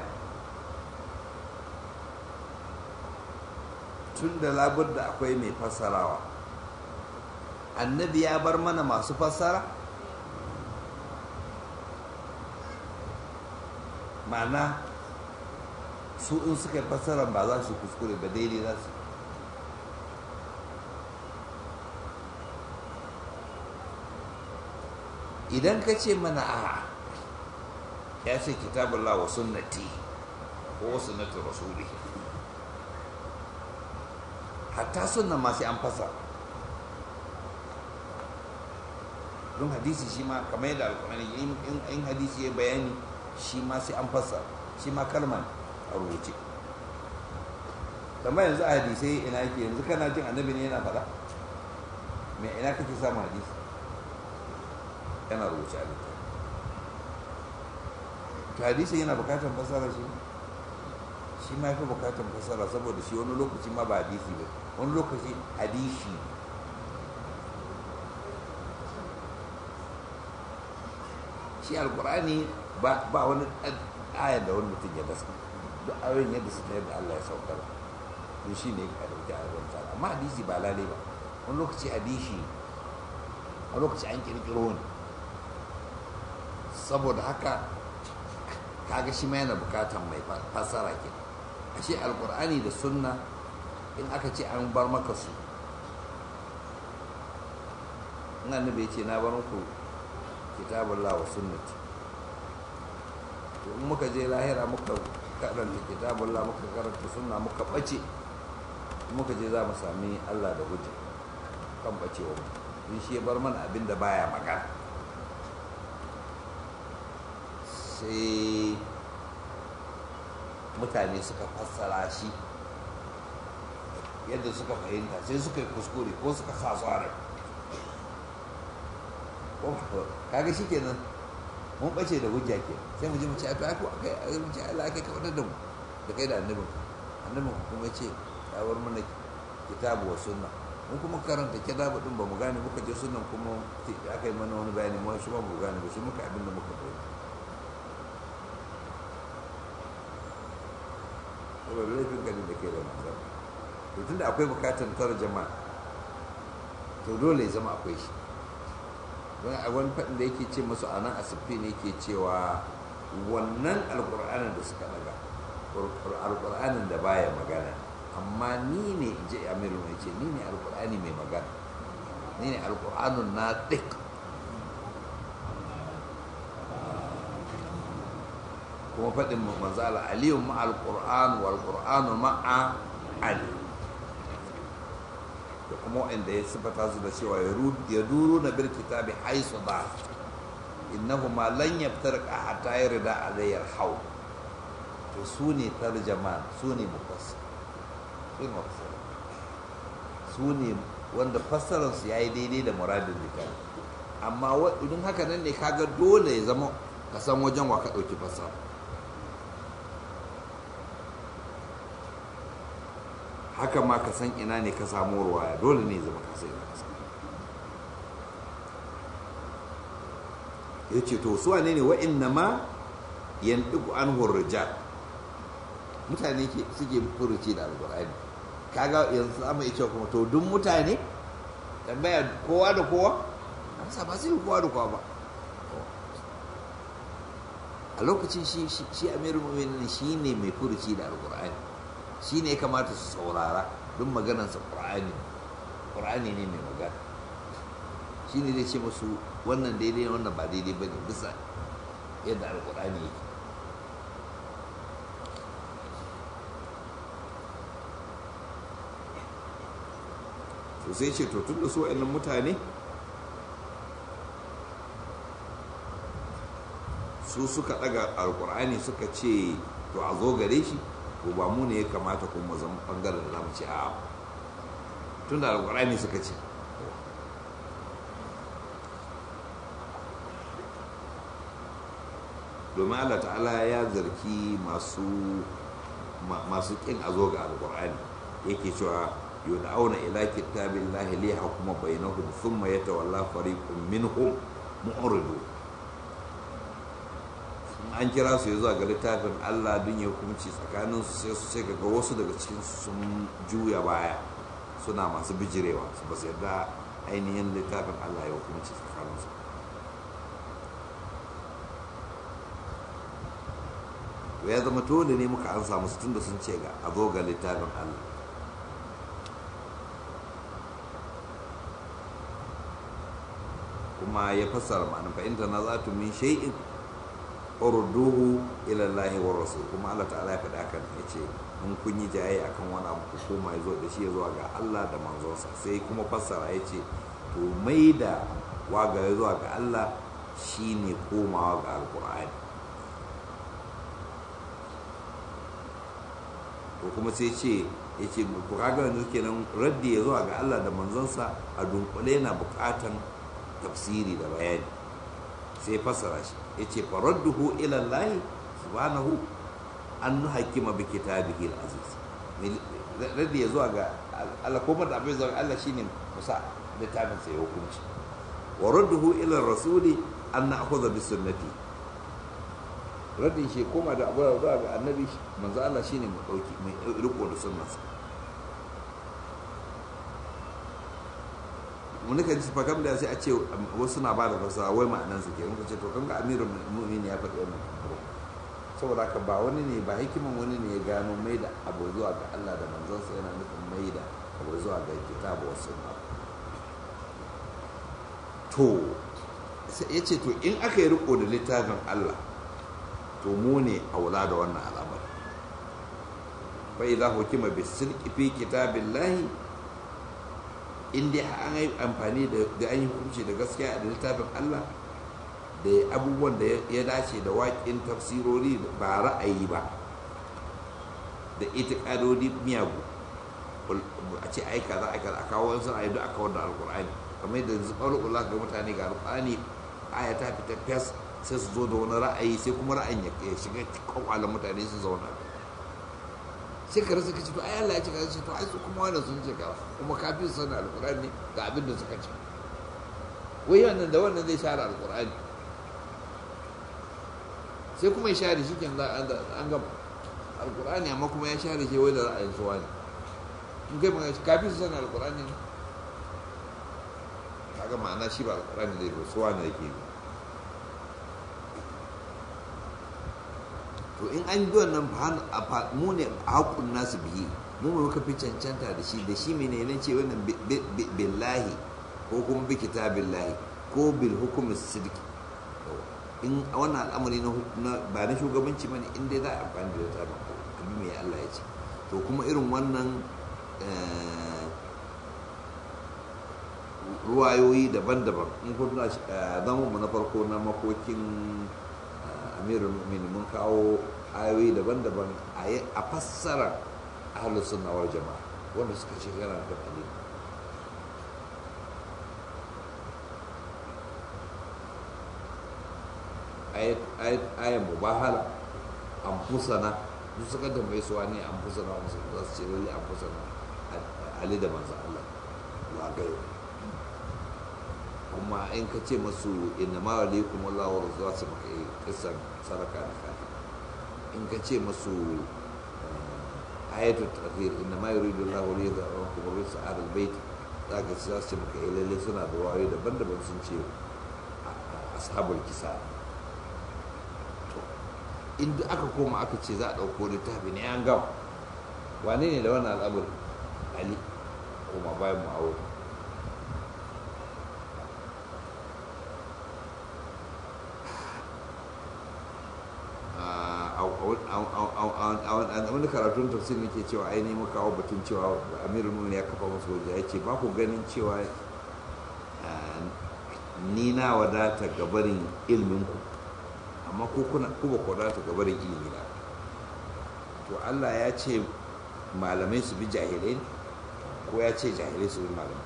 tun da labudda akwai mai fassarawa annabi ya bar mana masu fassara ma'ana su in suka yi fassara ba za su kuskure ba daidai za su idan ka ce mana a ya ce kitabullah wa sunnati ko sunnatu rasuli hatta sunna ma sai an fasa don hadisi shi ma kamar yadda alkurani in hadisi ya bayani shi ma sai an fasa shi ma kalman a rubuce amma yanzu a hadisai ina yake yanzu kana jin annabi ne yana faɗa me ina kake samun hadisi yana rubuce a littafi to hadisi yana bukatar fasara shi shi ma fi bukatar fasara saboda shi wani lokaci ma ba hadisi ba wani lokaci hadisi shi alkurani ba wani ayar da wani mutum ya dasa duk ayoyin yadda suka yadda Allah ya saukar to shi ne ka dauki ayoyin ta amma hadisi ba lalai ba wani lokaci hadisi a lokaci an kirkiro ne saboda haka kaga shi ma yana bukatan mai fasara ke ashe alkur'ani da sunna in aka ce an bar maka su in annabi ya ce na bar muku kitabullah wa sunnati to in muka je lahira muka karanta kitabullah muka karanta sunna muka bace muka je za mu sami Allah da hujja kan bacewa mu shi ya bar mana abin da baya magana sai mutane suka fassara shi yadda suka fahimta sai suka yi kuskure ko suka sa su a rai kaga shi kenan mun bace da hujja ke sai mu ji mu ce a to ai ko akai ai mu ce Allah akai kawadar da mu da kai da annabin annabin kuma ce ya bar mana kitabu wa sunna mun kuma karanta kitabu din ba mu gane muka je sunnan kuma aka yi mana wani bayani mu shi ba mu gane ba shi muka abin da muka fahimta saboda laifin ganin da ke da matsar to tunda akwai bukatar tarjama to dole ya zama akwai shi don a wani faɗin da yake ce masu a nan asibiti ne ke cewa wannan alƙur'anin da suka daga alƙur'anin da baya magana amma ni ne in ji amiru mai ce ni ne alƙur'ani mai magana ne alƙur'anun na ɗik kuma faɗin manzala aliyun ma alƙur'an wal ƙur'anu ma'a ali da kuma wanda ya sifata su da cewa ya duru na bil kitabi haisu ba innahu ma lan yaftarqa hatta yarda alayyar hau to su ne tarjaman su ne mufassir su ne mufassir su ne wanda fassararsu ya yi daidai da muradin littafi amma idan haka nan ne kaga dole ya zama ka san wajen wa ka ɗauki fassara haka ma ka san ina ne ka samu ruwaya dole ne zama ka san ina ka samu ya ce to su wane ne wa'inna ma yandiku an hurrijal mutane suke furuci da alƙur'ani kaga yanzu za mu iya kuma to duk mutane tambaya kowa da kowa amsa ba sai kowa da kowa ba a lokacin shi shi amirul mu'minin shi ne mai furuci da alƙur'ani shi ne ya kamata su saurara duk maganarsa ƙur'ani ƙur'ani ne mai magana shi ne zai ce musu wannan daidai wannan ba daidai ba ne bisa yadda alƙur'ani yake to sai ce to tun da su wa'annan mutane su suka daga alkur'ani suka ce to a zo gare shi to ba mu ne ya kamata kuma zama bangaren da zamu ce a tun da alkur'ani suka ce domin allah ta'ala ya zarki masu masu kin a zo ga alkur'ani yake cewa yud'auna ila kitabillahi li hukuma bainahum thumma yatawalla fariqun minhum mu'ridu an kira su zuwa ga littafin Allah don ya hukunci tsakanin su sai su sai ga wasu daga cikin sun juya baya suna masu bijirewa su ba su yarda ainihin littafin Allah ya hukunci tsakanin su ya zama dole ne muka an samu su tunda sun ce ga a zo ga littafin Allah kuma ya fassara ma'ana fa in tanazatu min shay'in urduhu ila Allah wa rasul kuma Allah ta'ala ya faɗa haka ya ce in kun yi jaye akan wani abu ku koma ya zo da shi ya zuwa ga Allah da manzonsa sai kuma fassara ya ce to mai da waga ya zuwa ga Allah shine komawa ga alkur'ani to kuma sai ce ya ce ku kaga yanzu kenan raddi ya zuwa ga Allah da manzonsa a dunkule na bukatan tafsiri da bayani sai fassara shi ya ce faradduhu ilallahi subhanahu an hakima bi kitabihi al-aziz raddi ya zuwa ga Allah kuma da abin zuwa Allah shine musa littafin sai hukunci wa radduhu ila rasuli an na'khudha bi sunnati raddin shi koma da abu zuwa ga annabi manzo Allah shine mu dauki mai riko da sunnarsa mun nika ji fakam da sai a ce wasu na ba da fasara wai ma'anan su ke muka ce to kan ga amirul mu'minin ya faɗi wannan saboda haka ba wani ne ba hikiman wani ne ya gano mai da abu zuwa ga Allah da manzansa yana nufin mai da abu zuwa ga kitabu wasu sunna to ya ce to in aka yi riko da littafin Allah to mu ne aula da wannan al'amari fa idza hukima bisidqi fi kitabillahi in dai an yi amfani da an yi hukunci da gaskiya da littafin Allah da abubuwan da ya dace da waƙin tafsirori ba ra'ayi ba da itikadodi miyagu a ce aika za a aika a kawo wasu ra'ayi da aka wanda alkur'ani kamar yadda yanzu ɓarɓula ga mutane ga alkur'ani aya ta fita fes sai su zo da wani ra'ayi sai kuma ra'ayin ya shiga kwakwalen mutane su zauna sai ka rasa kace to ai Allah ya ce ka ce to ai su kuma wannan sun ce ka kuma ka fi sanin alqur'ani ga abin da suka ce wai wannan da wannan zai share alqur'ani sai kuma ya share shi kenan an gama alqur'ani amma kuma ya share shi wai da ra'ayin su wani in kai magana ka fi sanin alqur'ani ne kaga ma'ana shi ba alqur'ani zai ba su wani yake bi to in an bi wannan mu ne a haƙun nasu biyi mu muka fi cancanta da shi da shi mene ne ce wannan billahi ko kuma bi kitabillahi ko bil hukumis sidiki in wannan al'amari na ba na shugabanci bane in dai za a amfani da littafin abin mai Allah ya ce to kuma irin wannan ruwayoyi daban-daban in kuna zama mu na farko na makokin amirul mu'minin mun kawo ayoyi daban-daban a fassara ahlus sunna wal jama'a wanda suka ce yana da dalili ayan mubahala an fusana duk suka tambaye su wani an fusana musu za su ce lalle an fusana ali da manzo Allah wa gayo kuma in ka ce masu inna ma alaikum Allah wa za su maka kisan saraka da kafin in ka ce masu ayatul tafsir inna ma yuridu Allah li yadhhakum rijsa ahlul bait zaka za su ce maka lalle suna da wayoyi daban-daban sun ce ashabul kisa inda aka koma aka ce za a ɗauko littafi ne an gama wane ne da wannan al'amari ali koma bayan mu'awar a wani karatun tafsir nake cewa ainihin muka kawo batun cewa amirul mumin ya kafa masu waje ya ce ba ku ganin cewa ni na wadata gabarin ilminku amma ko kuna ku ba ku wadata gabarin ilimi na to Allah ya ce malamai su bi jahilai ko ya ce jahilai su bi malamai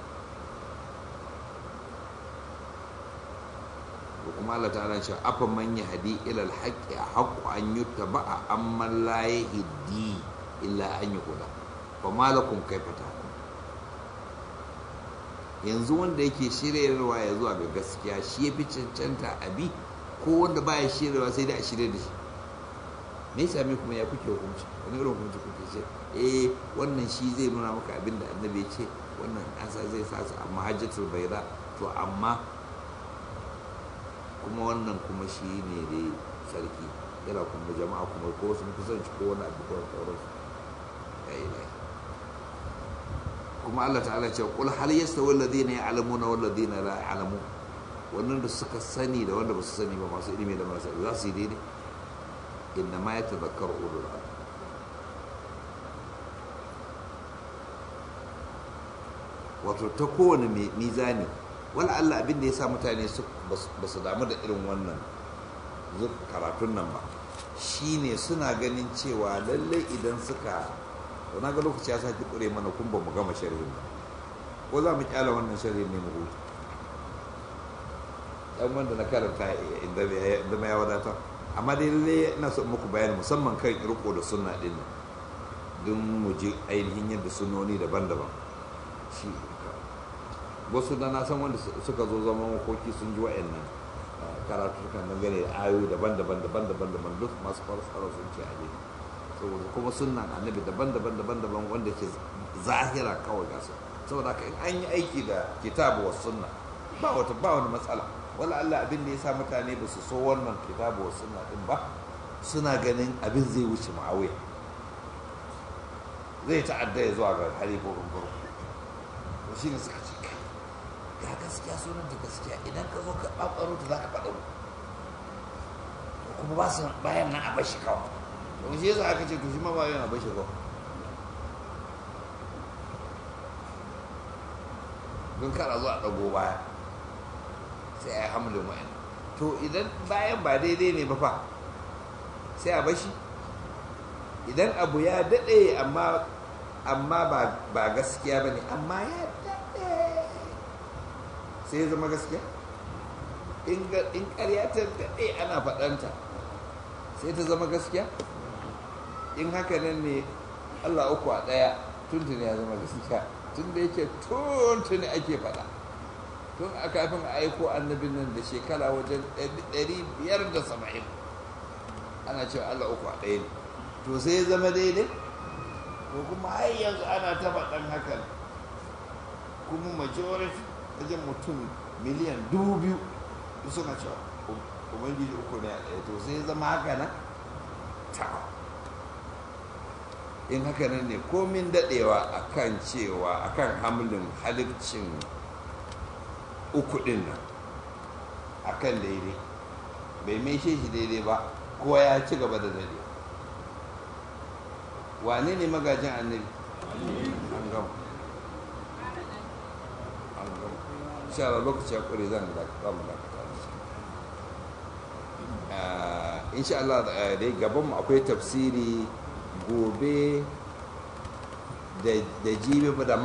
ko kuma Allah ta ce afa man yahdi ila al-haqqi haqqu an yuttaba amma la yahdi illa an yuhda fa malakum kaifa tahkum yanzu wanda yake shiryarwa ya zuwa ga gaskiya shi ya fi cancanta abi ko wanda baya shiryarwa sai dai a shirya da shi me yasa me kuma ya kuke hukunci wani irin hukunci kuke ce eh wannan shi zai nuna maka abin da annabi ya ce wannan asa zai sa su amma hajjatul bayda to amma kuma wannan kuma shi ne dai sarki yana kuma jama'a kuma ko sun kusanci ko wani abu ko sauransu ya ilahi kuma Allah ta'ala ce kul hal yastawi alladhina ya'lamuna wal ladina la ya'lamun wannan da suka sani da wanda ba su sani ba masu ilimi da marasa za su yi daidai inna ma yatadhakkaru ulul albab wato ta kowane mizani wala Allah abin da ya sa mutane ba su damu da irin wannan karatun nan ba shine suna ganin cewa lallai idan suka to na ga lokaci ya sake kure mana kun ba mu gama sharhin ba ko za mu kyala wannan sharhin ne mu huta dan wanda na karanta inda ya wadata amma dai lalle ina so muku bayani musamman kan riko da sunna din nan don mu je ainihin yadda sunnoni daban-daban shi wasu da na san wanda suka zo zama makoki sun ji wa'annan karatu kan dangane da ayoyi daban-daban daban-daban daban duk masu farsara sun ce aje saboda kuma sunnan annabi daban-daban daban-daban wanda ke zahira kawai gasa saboda haka in an yi aiki da kitabu wa sunna ba wata ba wani matsala wala Allah abin da ya sa mutane ba su so wannan kitabu wa sunna din ba suna ganin abin zai wuce ma'awiya zai ta'adda ya zuwa ga halifofin farko to shi ne suka ce ga gaskiya sunan ta gaskiya idan ka zo ka ɓaɓɓaro ta za ka faɗa kuma ba su bayan nan a bashi kawai to shi yasa aka ce to shi ma bayan a bashi kawai don kara zuwa ɗago baya sai a yi hamlin wa'in to idan bayan ba daidai ne ba fa sai a bashi idan abu ya daɗe amma amma ba gaskiya ba ne amma ya daɗe sai ya zama gaskiya in ƙarya ta daɗe ana faɗanta sai ta zama gaskiya in haka nan ne allah uku a ɗaya tuntuni ya zama gaskiya tun da yake tuntuni ake faɗa tun a kafin a aiko annabin nan da shekara wajen ɗari biyar da saba'in ana cewa allah uku a ɗaya ne to sai ya zama daidai ko kuma har yanzu ana ta faɗan hakan kuma majority wajen mutum miliyan dubu biyu suna cewa ubangiji uku ne a ɗaya to sai ya zama haka nan ta in haka nan ne komin daɗewa akan cewa akan hamlin halifcin uku ɗin nan a kan daidai bai mai shi daidai ba kowa ya ci gaba da daidai wane ne magajin annabi an gama an gama sha Allah lokaci ya ƙure zan da mu dakata insha Allah insha Allah dai gaban mu akwai tafsiri gobe da jibi da